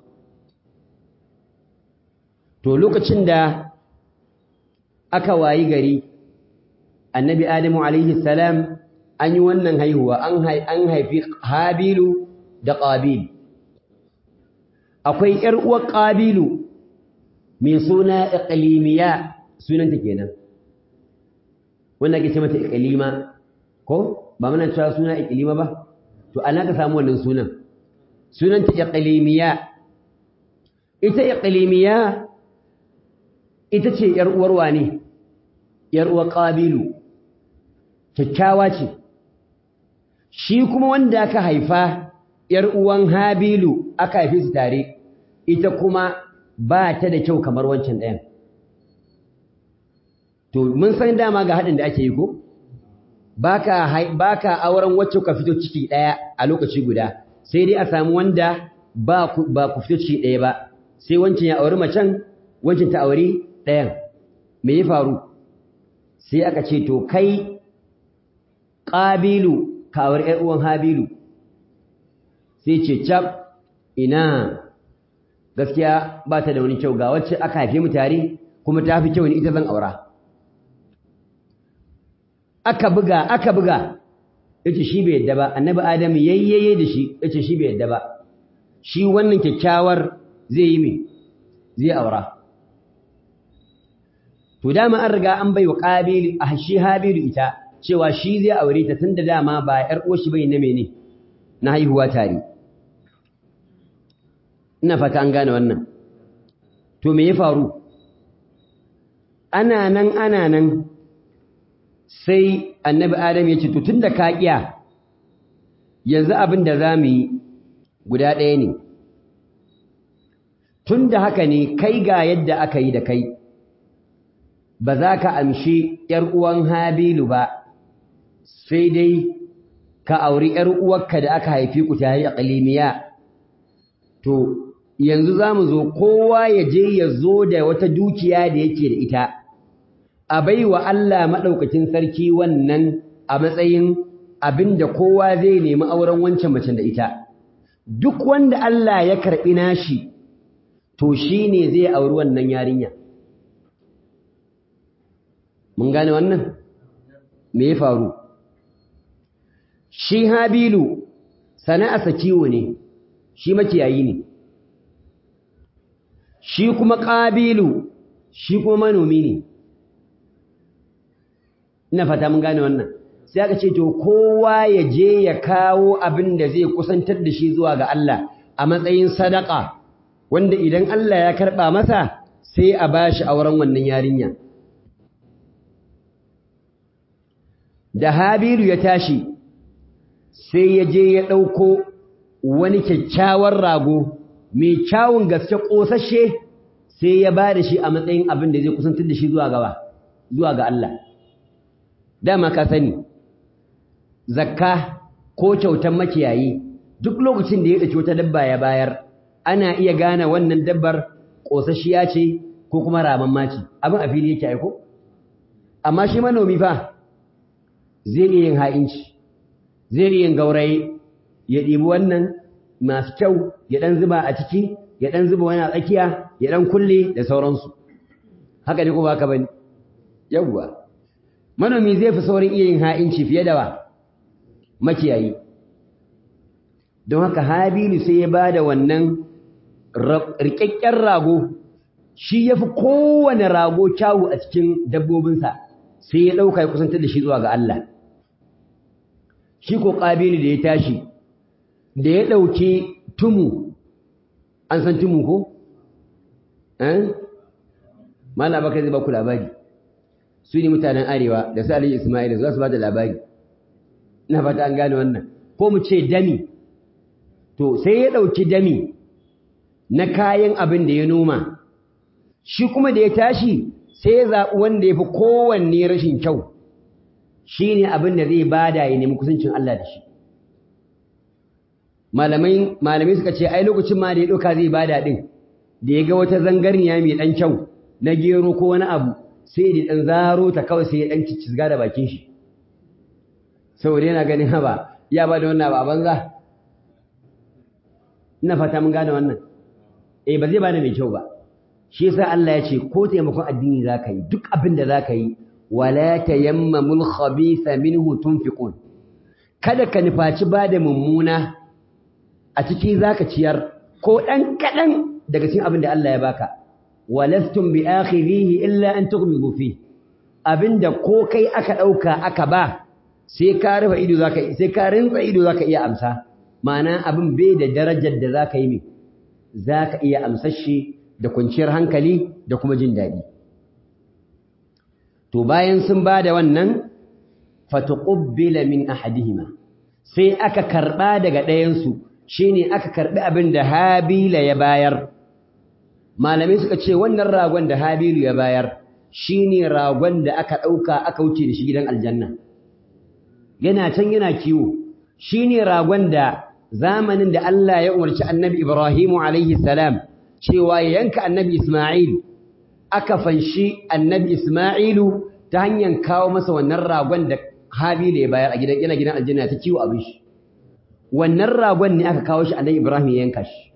To lokacin da aka wayi gari, annabi Adamu alaihi salam an yi wannan haihuwa an haifi Habilu da Qabil akwai ƴar uwar Qabilu mai suna Iqlimiya sunanta kenan wanda ake ce mata Iqlima ko ba muna cewa suna Iqlima ba to ana ka samu wannan sunan sunanta Iqlimiya ita Iqlimiya ita ce ƴar uwar wane ƴar uwar Qabilu kyakkyawa ce shi kuma wanda aka haifa ‘yar uwan Habilu aka haife su tare ita kuma ba ta da kyau kamar wancan ɗayan to mun san dama ga haɗin da ake yi ko ba ka auren wacce ka fito ciki ɗaya a lokaci guda sai dai a samu wanda ba ku fito ciki ɗaya ba sai wancan ya auri macen wancan ta auri ɗayan me ya faru sai aka ce to kai ƙabilu kawar ‘yar uwan Habilu, sai ce, Cap, ina gaskiya ba ta da wani kyau ga wacce aka haife mu tare kuma ta fi kyau ni ita zan aura. Aka buga, aka buga, ya ce shi bai yadda ba, annabi Adamu yayyaye da shi, ya ce shi bai yadda ba, shi wannan kyakkyawar zai yi mai, zai aura. To dama an riga an bai wa ƙabilu a shi Habilu ita, cewa shi zai aure ta tunda dama ba ƴar uwarshi bai na mene na haihuwa tare ina fata an gane wannan to me ya faru ana nan ana nan sai annabi adam ya ce to tunda ka kiya yanzu abin da za mu yi guda ɗaya ne tunda haka ne kai ga yadda aka yi da kai ba za ka amshi ‘yar uwan Habilu ba, sai dai ka auri ‘yar uwarka da aka haifi ku ta hanyar ƙalimiya. To, yanzu za mu zo kowa ya je ya zo da wata dukiya da yake da ita, a bai wa Allah maɗaukacin sarki wannan a matsayin abin da kowa zai nemi auren wancan macen da ita. Duk wanda Allah ya karɓi nashi, to shi ne zai auri wannan yarinya. mun gane wannan me ya faru shi habilu sana'arsa kiwo ne shi makiyayi ne shi kuma ƙabilu shi kuma manomi ne ina fata mun gane wannan sai aka ce to kowa ya je ya kawo abin da zai kusantar da shi zuwa ga Allah a matsayin sadaka wanda idan Allah ya karɓa masa sai a bashi auren wannan yarinya da Habiru ya tashi sai ya je ya ɗauko wani kyakkyawar rago mai kyawun gaske ƙosashe sai ya ba da shi a matsayin abin da zai kusantar da shi zuwa gaba zuwa ga Allah dama ka sani zakka ko kyautar makiyayi duk lokacin da ya ɗauki wata dabba ya bayar ana iya gane wannan dabbar ƙosashiya ce ko kuma ramamma ce abin a fili yake aiko amma shi manomi fa zai iya yin ha'inci zai iya yin gauraye ya ɗibi wannan masu kyau ya ɗan zuba a ciki ya ɗan zuba wani a tsakiya ya ɗan kulle da sauransu haka ne kuma haka ba ne yawwa manomi zai fi saurin iya yin ha'inci fiye da wa makiyayi don haka habilu sai ya ba da wannan rikakken rago shi ya fi kowane rago kyawu a cikin dabbobinsa sai ya ɗauka ya kusantar da shi zuwa ga Allah shi ko ƙabilu da ya tashi da ya ɗauki tumu an san tumu ko? eh? mala baka zai baku labari su ne mutanen arewa da su aliyu ismail za su ba da labari ina fata an gane wannan ko mu ce dami to sai ya ɗauki dami na kayan abin da ya noma shi kuma da ya tashi sai ya zaɓi wanda ya fi kowanne rashin kyau shi ne abin da zai bada ya nemi kusancin Allah da shi malamai suka ce ai lokacin ma da ya ɗauka zai bada ɗin da ya ga wata zangarniya mai ɗan kyau na gero ko wani abu sai da ɗan zaro ta kawai sai ya ɗan cicizga da bakin shi saboda yana ganin haba ya ba da wannan ba banza ina fata mun gane wannan eh ba zai bada mai kyau ba shi yasa Allah ya ce ko taimakon addini zaka yi duk abin da zaka yi wala tayammamul khabitha minhu tunfiqun kada ka nufaci bada mummuna a ciki zaka ciyar ko dan kadan daga cikin abin da Allah ya baka walastum bi akhirihi illa an tughmidu fi abinda ko kai aka dauka aka ba sai ka rufe ido zaka sai ka rinsa ido zaka iya amsa ma'ana abin bai da darajar da zaka yi mai zaka iya amsar shi da kwanciyar hankali da kuma jin daɗi to bayan sun ba da wannan fatuqbila min ahadihima sai aka karba daga ɗayansu shine aka karbi abin da habila ya bayar malamai suka ce wannan ragon da habilu ya bayar shine ragon da aka ɗauka aka wuce da shi gidan aljanna yana can yana kiwo shine ragon da zamanin da Allah ya umarci annabi Ibrahimu alaihi salam cewa ya yanka annabi Ismail aka fanshi annabi Ismailu ta hanyar kawo masa wannan ragon da Habila ya bayar a gidan yana gidan aljanna ta kiwo abin shi wannan ragon ne aka kawo shi annabi Ibrahim ya yanka shi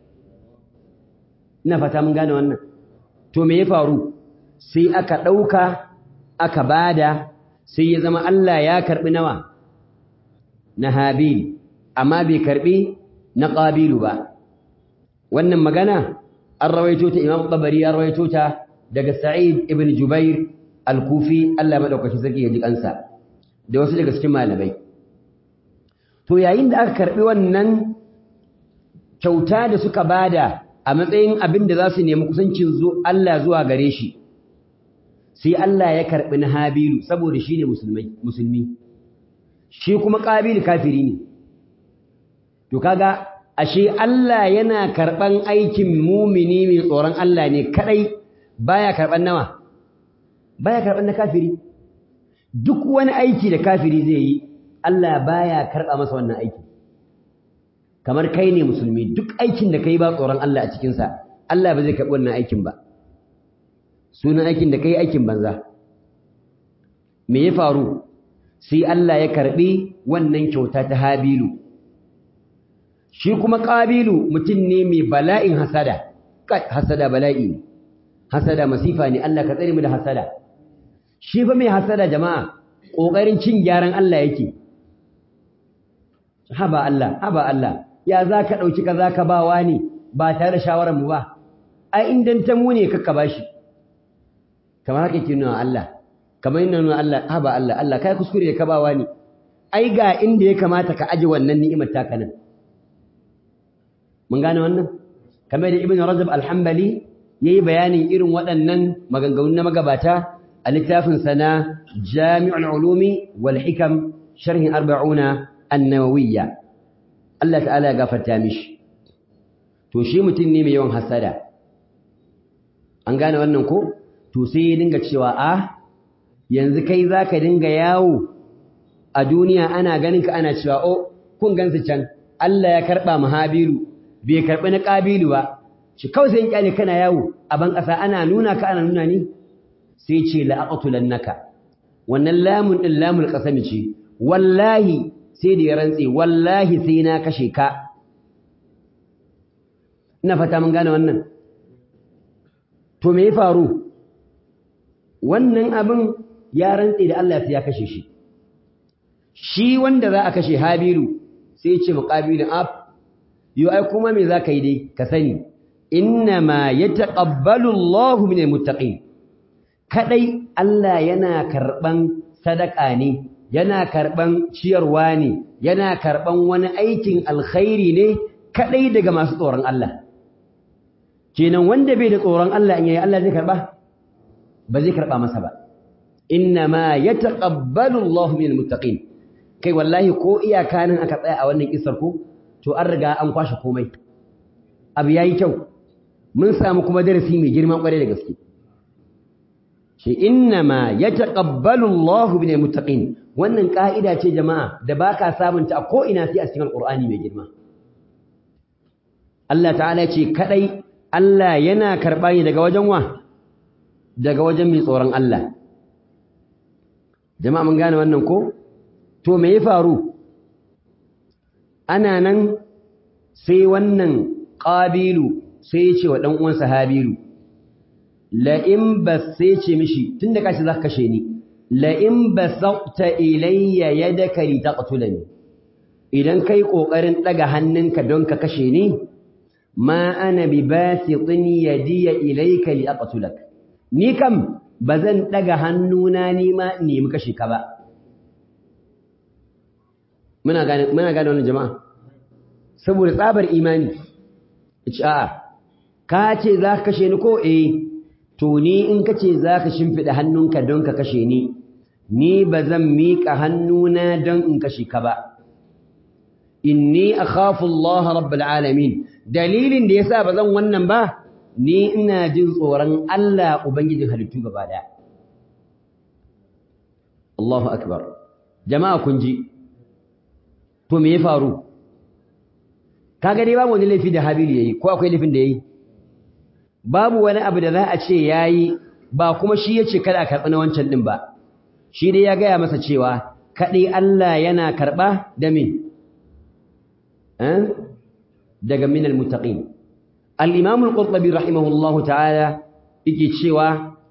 ina fata mun gane wannan to me ya faru sai aka dauka aka bada sai ya zama Allah ya karbi nawa na Habil amma bai karbi na Qabilu ba wannan magana an rawaito ta Imam Tabari an rawaito ta daga Sa'id ibn Jubair al-Kufi Allah madaukaki sarki ya ji kansa da wasu daga cikin malamai to yayin da aka karbi wannan kyauta da suka bada a matsayin abin da za su nemi kusancin Allah zuwa gare shi sai Allah ya karbi na Habilu saboda shine musulmai musulmi shi kuma Qabil kafiri ne to kaga ashe Allah yana karɓan aikin mumini mai tsoron Allah ne kadai baya karɓan nawa baya karɓan na kafiri duk wani aiki da kafiri zai yi Allah baya karɓa masa wannan aiki kamar kai ne musulmi duk aikin da kai ba tsoron Allah a cikinsa Allah ba zai karɓi wannan aikin ba sunan aikin da kai aikin banza me ya faru sai Allah ya karɓi wannan kyauta ta Habilu shi kuma ƙabilu mutum ne mai bala'in hasada hasada bala'i ne hasada masifa ne Allah ka tsare mu da hasada shi fa mai hasada jama'a ƙoƙarin cin gyaran Allah yake haba Allah haba Allah ya za ka ɗauki ka za ka ba wani ba tare da shawarar mu ba ai in ta mu ne kakka ba shi kamar haka ke nuna Allah kamar yana nuna Allah haba Allah Allah kai kuskure da ka ba wani ai ga inda ya kamata ka aje wannan ni'imar taka nan mun gane wannan kamar da ibn rajab al-hanbali yayi bayanin irin waɗannan maganganun na magabata a littafin sana jami'ul ulumi wal hikam sharhi 40 an-nawawiyya Allah ta'ala ya gafarta mishi to shi mutum ne mai yawan hasada an gane wannan ko to sai ya dinga cewa a yanzu kai zaka dinga yawo a duniya ana ganin ka ana cewa oh kun gansu can Allah ya karba mahabiru bai karɓi na ƙabilu ba shi kawai sai kyale kana yawo a ban ƙasa ana nuna ka ana nuna ni sai ce la'aqtulannaka wannan lamun din lamul qasami ce wallahi sai da ya rantse wallahi sai na kashe ka ina fata mun gane wannan to me ya faru wannan abin ya rantse da Allah sai ya kashe shi shi wanda za a kashe habilu sai ya ce muqabilin af yo ai kuma me zaka yi dai ka sani innama yataqabbalu Allahu minal muttaqin kadai Allah yana karban sadaka ne yana karban ciyarwa ne yana karban wani aikin alkhairi ne kadai daga masu tsoron Allah kenan wanda bai da tsoron Allah in yayi Allah zai karba ba zai karba masa ba innama yataqabbalu Allahu minal muttaqin kai wallahi ko iyaka nan aka tsaya a wannan kisar ko to an riga an kwashe komai abu yayi kyau mun samu kuma darasi mai girman kware da gaske shi innama yataqabbalu Allahu minal muttaqin wannan ka'ida ce jama'a da baka sabunta a ko ina sai a cikin alqur'ani mai girma Allah ta'ala ce kadai Allah yana karɓa ne daga wajen wa daga wajen mai tsoron Allah jama'a mun gane wannan ko to me ya faru ana nan sai wannan qabilu sai ya ce wa dan uwansa habilu la in bas sai ce mishi tunda kashi zaka kashe ni la in basaqta ilayya yadaka li taqtulani idan kai kokarin daga hannunka don ka kashe ni ma ana bi basitin yadiya ilayka li aqtulak ni kam bazan daga hannuna ni ma nemi kashe ka ba muna gane muna gane wannan jama'a saboda tsabar imani ce a'a ka ce za ka kashe ni ko eh to ni in ka ce za ka shimfiɗa hannunka don ka kashe ni ni bazan miƙa hannuna don in kashe ka ba inni akhafu Allah rabbul alamin dalilin da yasa bazan wannan ba ni ina jin tsoron Allah ubangijin halittu gaba daya Allahu akbar jama'a kun ji to me ya faru kaga dai babu wani laifi da Habilu yayi ko akwai laifin da yayi babu wani abu da za a ce yayi ba kuma shi yace kada a karɓi na wancan din ba shi dai ya gaya masa cewa kadai Allah yana karɓa da me daga minal muttaqin al-imam al-qurtubi rahimahullahu ta'ala yake cewa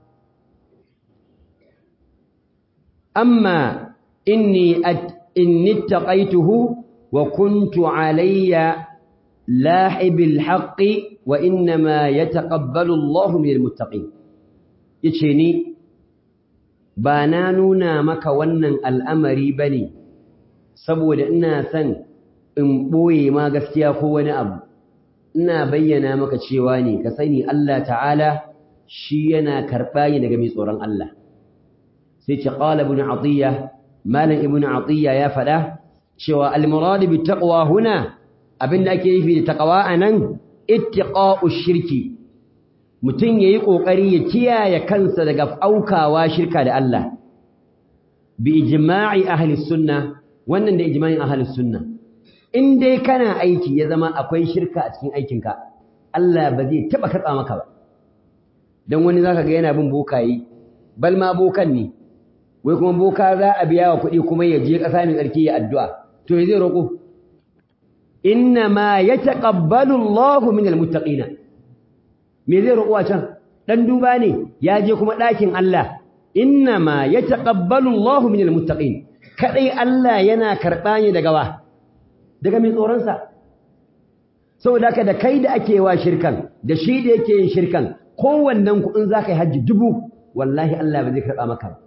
amma inni inni taqaituhu wa kuntu alayya lahibil haqqi wa inma yataqabbalu Allahu minal muttaqin yace ni ba na nuna maka wannan al'amari bane saboda ina son in ɓoye ma gaskiya ko wani abu ina bayyana maka cewa ne ka sani Allah ta'ala shi yana karɓa ne daga mai tsoron Allah sai ce qala ibn atiya malam ibn atiya ya faɗa cewa al-murad bi taqwa huna abinda ake nufi da taqwa anan ittiqa'u shirki mutum yayi kokari ya kiyaye kansa daga aukawa shirka da Allah bi ijma'i ahli sunna wannan da ijma'in ahli sunna in dai kana aiki ya zama akwai shirka a cikin aikinka Allah ba zai taba karɓa maka ba dan wani zaka ga yana bin bokayi bal ma bokan ne wai kuma boka za a biya wa kuɗi kuma ya je ƙasa mai tsarki ya addu'a to ya zai roƙo inna ma yataqabbalu Allahu minal muttaqina me zai roƙo a can dan duba ne ya je kuma ɗakin Allah inna ma yataqabbalu Allahu minal muttaqin kadai Allah yana karɓa ne daga wa daga mai tsoronsa saboda haka da kai da ake wa shirkan da shi da yake yin shirkan kowannen ku in za ka yi hajji dubu wallahi Allah ba zai karɓa maka ba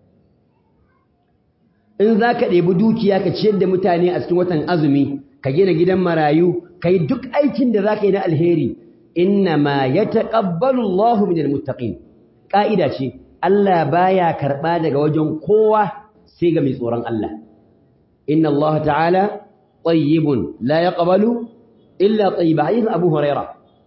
in za ka ɗebi dukiya ka ciyar da mutane a cikin watan azumi ka gina gidan marayu ka yi duk aikin da za ka yi na alheri inna ma ya taƙabbalu Allah min almuttaqin ƙa'ida ce Allah baya karɓa daga wajen kowa sai ga mai tsoron Allah inna Allah ta'ala طيب لا يقبل إلا طيب حديث أبو هريرة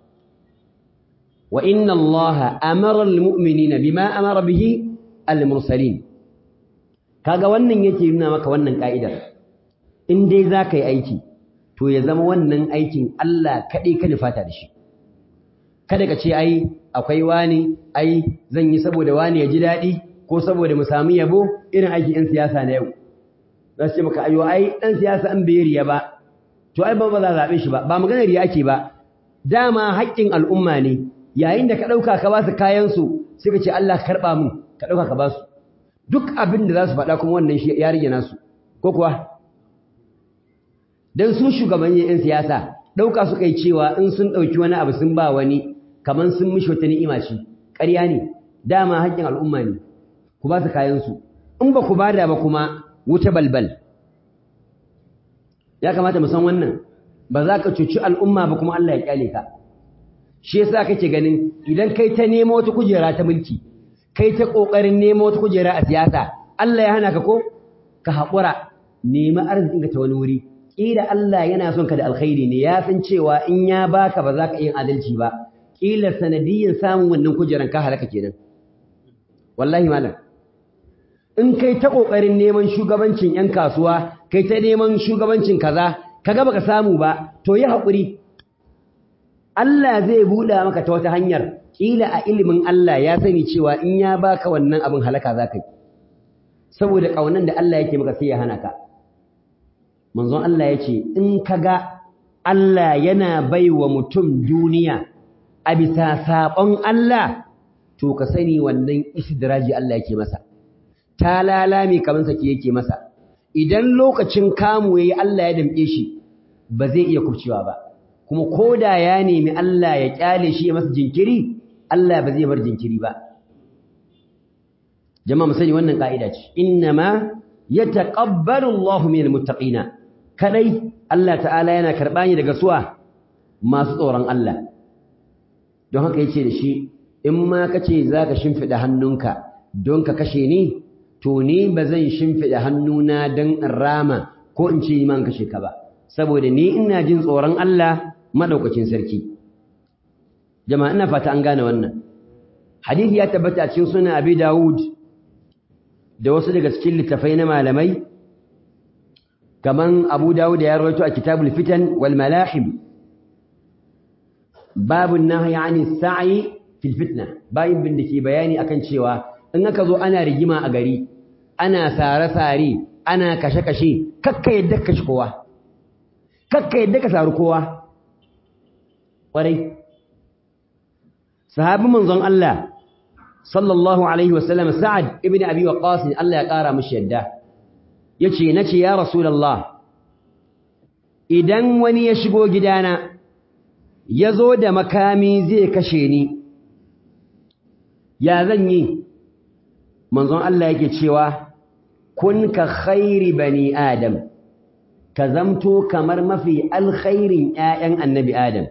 وإن الله أمر المؤمنين بما أمر به المرسلين kaga wannan yake nuna maka wannan ka'idar in dai zaka yi aiki to ya zama wannan aikin Allah kadai ka nufata da shi kada ka ce ai akwai wani ai zan yi saboda wani ya ji dadi ko saboda mu samu yabo irin aikin 'yan siyasa na yau za su ce maka ayo ai ɗan siyasa an bai riya ba to ai ba ba za a zaɓe shi ba ba maganar riya ake ba dama haƙƙin al'umma ne yayin da ka ɗauka ka ba su kayansu sai ka ce Allah ka karɓa mun ka ɗauka ka ba su duk abin da za su faɗa kuma wannan shi ya rage nasu ko kuwa don su shugabannin 'yan siyasa ɗauka suka yi cewa in sun ɗauki wani abu sun ba wani kamar sun mishi wata ni'ima ce ƙarya ne dama haƙƙin al'umma ne ku ba su kayansu in ba ku bada ba kuma wuta balbal ya kamata mu san wannan ba za ka cuci al'umma ba kuma Allah ya kyale ka shi yasa kake ganin idan kai ta nemo wata kujera ta mulki kai ta kokarin nemo wata kujera a siyasa Allah ya hana ka ko ka haƙura nemi arzikin ka ta wani wuri kila Allah yana son ka da alkhairi ne ya san cewa in ya baka ba za ka yi adalci ba kila sanadiyin samun wannan kujeran ka halaka kenan wallahi malam in kai ta kokarin neman shugabancin yan kasuwa kai ta neman shugabancin kaza kaga baka samu ba to yi haƙuri Allah zai buɗa maka ta wata hanyar kila a ilimin Allah ya sani cewa in ya baka wannan abin halaka za ka yi saboda ƙaunan da Allah yake maka sai ya hana ka manzon Allah ya ce in kaga Allah yana baiwa mutum duniya a bisa saɓon Allah to ka sani wannan istidraji Allah yake masa ta lalame kamar sake yake masa idan lokacin kamu yayi Allah ya damƙe shi ba zai iya kubcewa ba kuma koda ya nemi Allah ya kyale shi ya masa jinkiri Allah ba zai bar jinkiri ba jama'a mu sani wannan ka'ida ce innama yataqabbalu Allahu minal muttaqina kadai Allah ta'ala yana karba ni daga suwa masu tsoron Allah don haka yace da shi in ma kace zaka shimfida hannunka don ka kashe ni to ni bazan shimfida hannuna dan in rama ko in ce man kashe ka ba saboda ni ina jin tsoron Allah madaukakin sarki jama'a ina fata an gane wannan hadisi ya tabbata a cikin sunan Abi Dawud da wasu daga cikin littafai na malamai kaman Abu Dawud ya rawaito a Kitabul Fitan wal Malahim babun nahyi 'ani sa'i fil fitna bayin bin dake bayani akan cewa in aka zo ana rigima a gari ana sare-sare ana kashe-kashe kakka yadda kashe kowa kakka yadda ka saru kowa ƙwarai sahabi manzon Allah sallallahu alaihi wasallam sa'ad ibn abi waqas Allah ya ƙara mishi yadda yace nace ya rasulullah idan wani ya shigo gidana yazo da makami zai kashe ni ya zan yi manzon Allah yake cewa kun ka khairi bani adam ka zamto kamar mafi alkhairin ƴaƴan annabi adam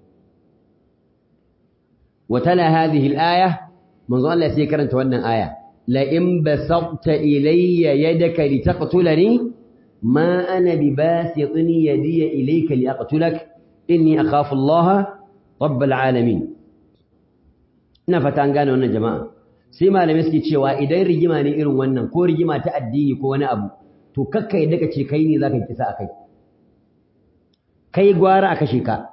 وتلا هذه الآية منذ الله سيكرنت وانا آية لئن بسطت إلي يدك لتقتلني ما أنا بباسط يدي إليك لأقتلك إني أخاف الله رب العالمين نفتان قالوا أن جماعة سيما لم يسكي تشيوا إذا رجما نئرون وانا كو رجما تأديني كو وانا أبو تو ككا يدك تشيكيني ذاك انتساء كي كي قوارا أكشيكا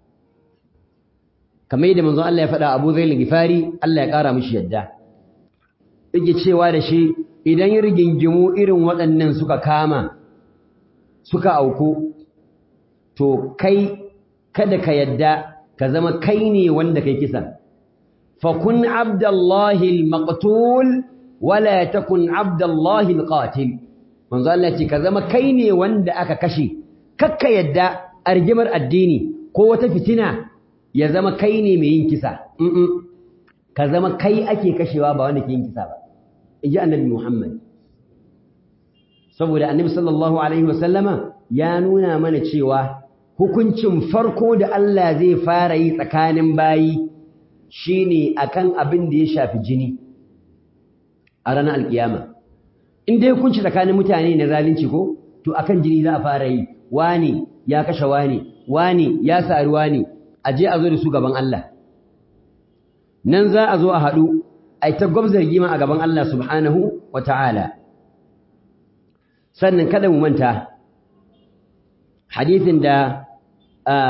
kamar yadda manzon Allah ya faɗa Abu Zail Gifari Allah ya ƙara mishi yadda yake cewa da shi idan rigingimu irin waɗannan suka kama suka auku to kai kada ka yadda ka zama kai ne wanda kai kisa fa kun abdallahi al-maqtul wala takun abdallahi al-qatil manzo Allah ce ka zama kai ne wanda aka kashe kakka yadda argimar addini ko wata fitina ya zama kai ne mai yin kisa ka zama kai ake kashewa ba wanda ke yin kisa ba inji annabi Muhammad saboda annabi sallallahu alaihi wasallama ya nuna mana cewa hukuncin farko da Allah zai fara yi tsakanin bayi shine akan abin da ya shafi jini a ranar alkiyama in dai hukunci tsakanin mutane na zalunci ko to akan jini za a fara yi wani ya kashe wani wani ya sari wani a je a zo da su gaban Allah nan za a zo a haɗu a ta gwabzar gima a gaban Allah subhanahu wa ta'ala sannan kada mu manta hadithin da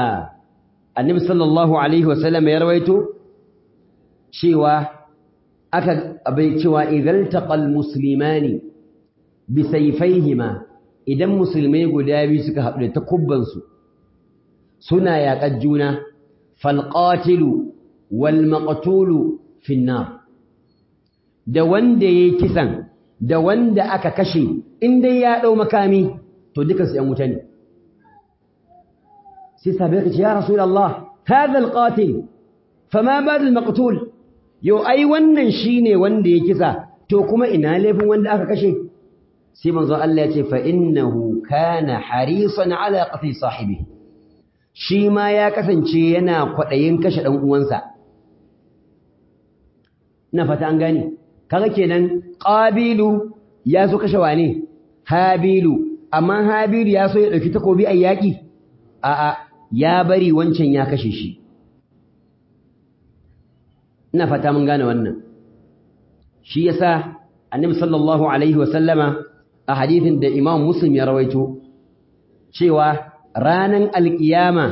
annabi sallallahu alaihi wasallam ya rawaito cewa aka bai cewa idan taqal muslimani bi sayfayhima idan musulmai guda biyu suka haɗu da takubbansu suna yaƙar juna falqatilu wal maqtulu finnar da wanda yayi kisan da wanda aka kashe in dai ya dau makami to dukan su yan wuta ne sai sabai ka ce ya rasulullah hadha alqatil fama bad almaqtul yau ai wannan shine wanda ya kisa to kuma ina laifin wanda aka kashe sai manzo Allah ya ce fa innahu kana harisan ala qatl sahibi shi ma ya kasance yana kwadayin kashe dan uwansa ina fata an gane kaga kenan qabilu ya so kashe wane habilu amma habilu ya so ya dauki takobi a yaki a a ya bari wancan ya kashe shi ina fata mun gane wannan shi yasa annabi sallallahu alaihi wa sallama a hadithin da imam muslim ya rawaito cewa ranan alkiyama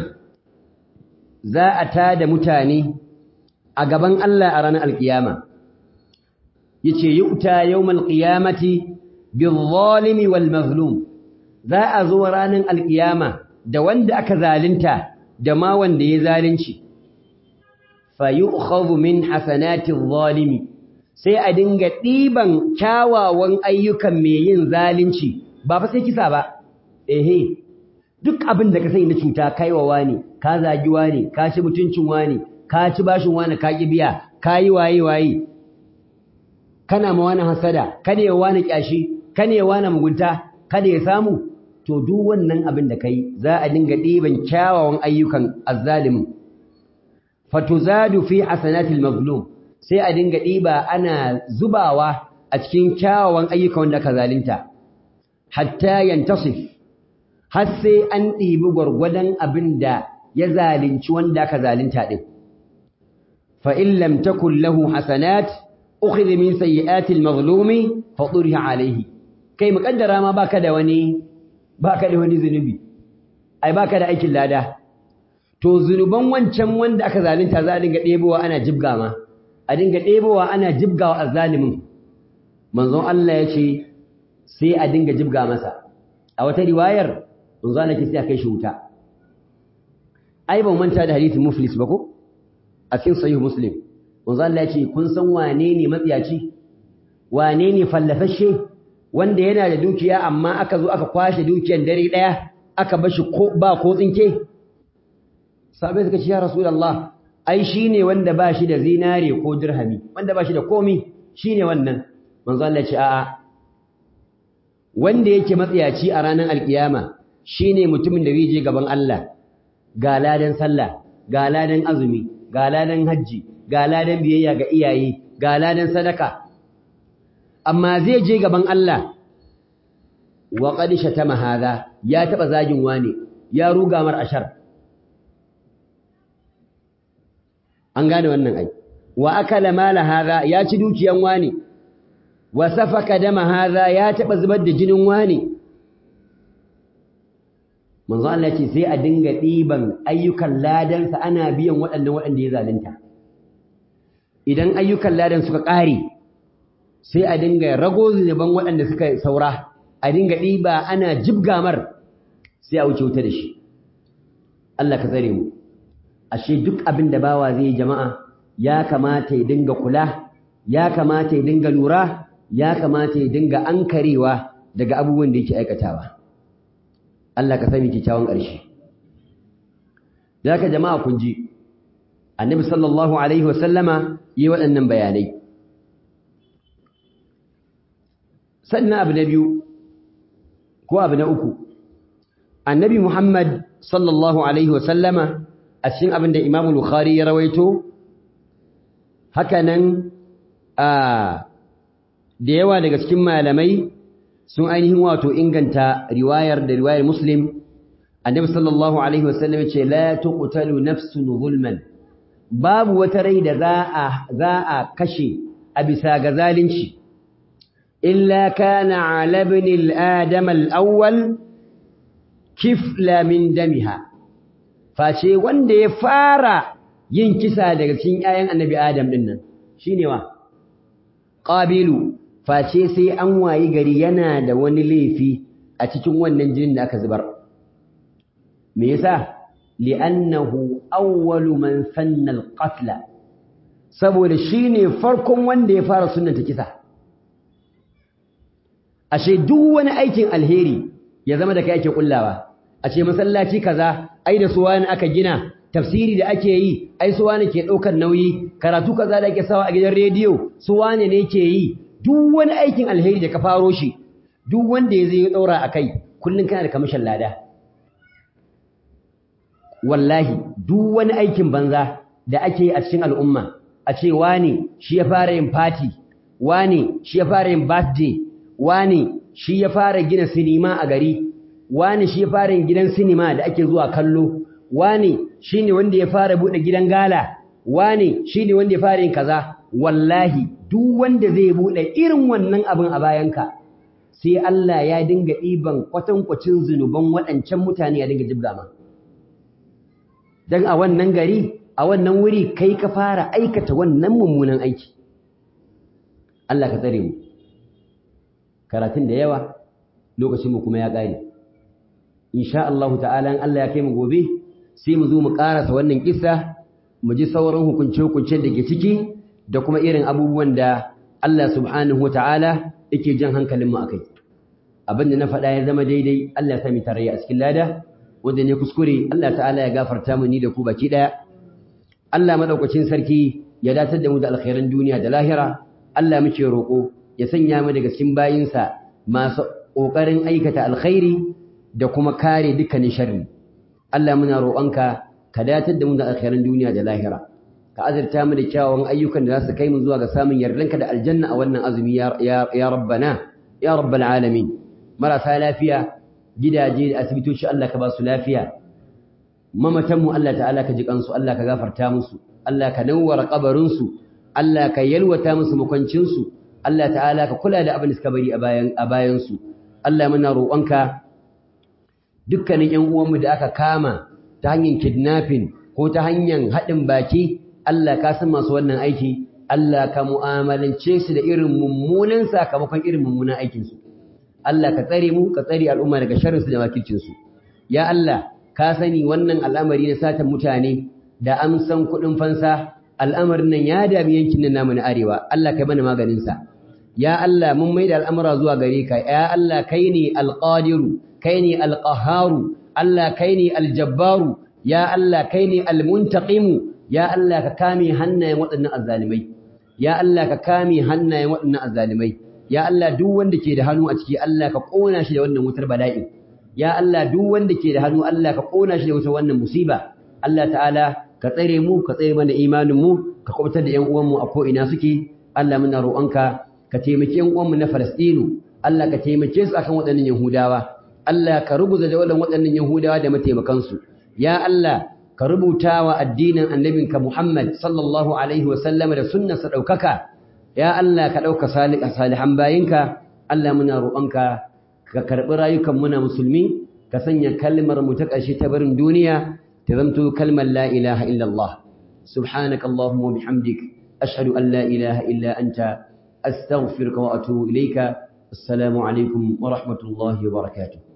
za a tada mutane a gaban Allah a ranar alkiyama yace yu'ta yawmal qiyamati bil-zalimi wal-mazlum za a zo ranar alkiyama da wanda aka zalunta da ma wanda ya zalunci fa yu'khadhu min hasanati adh-zalimi sai a dinga ɗiban kyawawan ayyukan mai yin zalunci ba fa sai kisa ba ehe duk abin da ka sani na cuta kaiwa wani ka zagi wani ka ci mutuncin wani ka ci bashin wani ka ki biya ka yi waye waye kana ma wani hasada kada ya wani kyashi kada ya wani mugunta kada ya samu to duk wannan abin da kai za a dinga ɗiban kyawawan ayyukan azzalimin fatuzadu fi hasanatil mazlum sai a dinga ɗiba ana zubawa a cikin kyawawan ayyuka wanda aka zalunta hatta yantasif har sai an ɗibi gwargwadon abin da ya zalunci wanda aka zalunta ɗin fa in lam takun lahu hasanat ukhidha min sayyi'ati al-mazlumi fa turiha alayhi kai muƙaddara ma baka da wani baka da wani zunubi ai baka da aikin lada to zunuban wancan wanda aka zalunta za a dinga ɗebowa ana jibga ma a dinga ɗebowa ana jibgawa a zalimin manzon Allah ya ce sai a dinga jibga masa a wata riwayar manzon Allah ke sai a kai shi wuta ai ban manta da hadisi muflis ba ko a cikin sahih muslim manzon Allah ya ce kun san wane ne matsiyaci wane ne fallafashe wanda yana da dukiya amma aka zo aka kwashe dukiyar dare daya aka bashi ko ba ko tsinke sabai suka ce ya rasulullah ai shine wanda ba shi da zinare ko dirhami wanda ba shi da komi shine wannan manzo Allah ce a'a wanda yake matsiyaci a ranar alkiyama shine mutumin da zai je gaban Allah ga ladan sallah ga ladan azumi ga ladan haji ga ladan biyayya ga iyaye ga ladan sadaka amma zai je gaban Allah wa qad shatama hadha ya taba zagin wani ya ruga mar ashar an gane wannan ai wa akala mala hadha ya ci dukiyan wani wa safaka dama hadha ya taba zubar da jinin wani manzo Allah ya ce sai a dinga diban ayyukan ladan sa ana biyan waɗannan waɗanda ya zalunta idan ayyukan ladan suka ƙare sai a dinga rago zunuban waɗanda suka saura a dinga diba ana jibgamar sai a wuce wuta da shi Allah ka tsare mu ashe duk abin da bawa zai yi jama'a ya kamata ya dinga kula ya kamata ya dinga lura ya kamata ya dinga ankarewa daga abubuwan da yake aikatawa Allah ka sani kyakkyawan ƙarshe da haka jama'a kun ji annabi sallallahu alaihi wasallama yi waɗannan bayanai sannan abu na biyu ko abu na uku annabi muhammad sallallahu alaihi wasallama a cikin abin da Imam Bukhari ya rawaito hakanan a da yawa daga cikin malamai sun ainihin wato inganta riwayar da riwayar Muslim Annabi sallallahu alaihi wasallam ya ce la tuqtalu nafsun zulman babu wata rai da za a za a kashe a bisa ga zalunci illa kana ala ibn al-adam al-awwal kifla min damiha face wanda ya fara yin kisa daga cikin ƴaƴan annabi Adam din nan shine wa qabilu face sai an wayi gari yana da wani laifi a cikin wannan jinin da aka zubar me yasa li'annahu awwalu man sanna al-qatl saboda shine farkon wanda ya fara sunnata kisa ashe duk wani aikin alheri ya zama da kai ake kullawa a ce masallaci kaza ai da suwa ne aka gina tafsiri da ake yi ai suwa ne ke daukar nauyi karatu kaza da ake sawa a gidan rediyo suwa ne ne ke yi duk wani aikin alheri da ka faro shi duk wanda ya zai daura akai kullun kana da kamishin lada wallahi duk wani aikin banza da ake yi a cikin al'umma a ce wani shi ya fara yin party wani shi ya fara yin birthday wani shi ya fara gina sinima a gari wani shi ya fara yin gidan sinima da ake zuwa kallo wani shine wanda ya fara bude gidan gala wani shine wanda ya fara yin kaza wallahi duk wanda zai bude irin wannan abin a bayanka sai Allah ya dinga ɗiban kwatankwacin zunuban waɗancan mutane ya dinga jibga ma dan a wannan gari a wannan wuri kai ka fara aikata wannan mummunan aiki Allah ka tsare mu karatun da yawa lokacin mu kuma ya ƙare insha Allah ta'ala in Allah ya kai mu gobe sai mu zo mu karasa wannan kissa mu ji sauran hukunce-hukuncen da ke ciki da kuma irin abubuwan da Allah subhanahu wata'ala yake jan hankalin mu akai abin da na faɗa ya zama daidai Allah ya sami tarayya a cikin lada wanda ne kuskure Allah ta'ala ya gafarta mu ni da ku baki daya Allah madaukakin sarki ya datar da mu da alkhairan duniya da lahira Allah muke roƙo ya sanya mu daga cikin bayinsa masu ƙoƙarin aikata alkhairi da kuma kare dukkanin sharri Allah muna roƙonka ka datar da mu da alkhairan duniya da lahira ka azurta mu da kyawawan ayyukan da za su kai mu zuwa ga samun yardanka da aljanna a wannan azumi ya ya rabbana ya rabbal alamin marasa lafiya gidaje da asibitoci Allah ka ba su lafiya mamatan mu Allah ta'ala ka ji kansu Allah ka gafarta musu Allah ka nawwara kabarin su Allah ka yalwata musu makwancin su Allah ta'ala ka kula da abin da suka bari a bayan a bayan su Allah muna roƙonka dukkanin ƴan uwanmu da aka kama ta hanyar kidnapping ko ta hanyar haɗin baki Allah ka san masu wannan aiki Allah ka mu'amalance su da irin mummunan sakamakon irin mummunan aikin su Allah ka tsare mu ka tsare al'umma daga sharrin su da makircin su ya Allah ka sani wannan al'amari na satan mutane da amsan kuɗin fansa al'amarin nan ya dami yankin nan namu na arewa Allah kai mana maganin sa ya Allah mun maida al'amura zuwa gare ka ya Allah kai ne alqadiru kai ne alqaharu Allah kai ne aljabbaru ya Allah kai ne almuntaqimu ya Allah ka kame hannayen waɗannan azzalimai ya Allah ka kame hannayen waɗannan azzalimai ya Allah duk wanda ke da hannu a ciki Allah ka kona shi da wannan wutar bala'i ya Allah duk wanda ke da hannu Allah ka kona shi da wutar wannan musiba Allah ta'ala ka tsare mu ka tsare mana imanin mu ka kubutar da ƴan uwan mu a ko ina suke Allah muna roƙonka ka taimaki ƴan uwan mu na Falastinu Allah ka taimake su akan waɗannan Yahudawa Allah ka rubuta da waɗannan Yahudawa da mataimakansu ya Allah ka rubuta wa addinin annabinka Muhammad sallallahu alaihi wa sallam da sunnarsa ɗaukaka ya Allah ka ɗauka salihan bayinka Allah muna roƙonka ka karɓi rayukan muna musulmi ka sanya kalmar mu ta ƙarshe ta barin duniya ta zamto kalmar la ilaha illallah subhanaka allahumma wa bihamdik ashhadu an la ilaha illa anta astaghfiruka wa atubu ilayka assalamu alaikum wa rahmatullahi wa barakatuh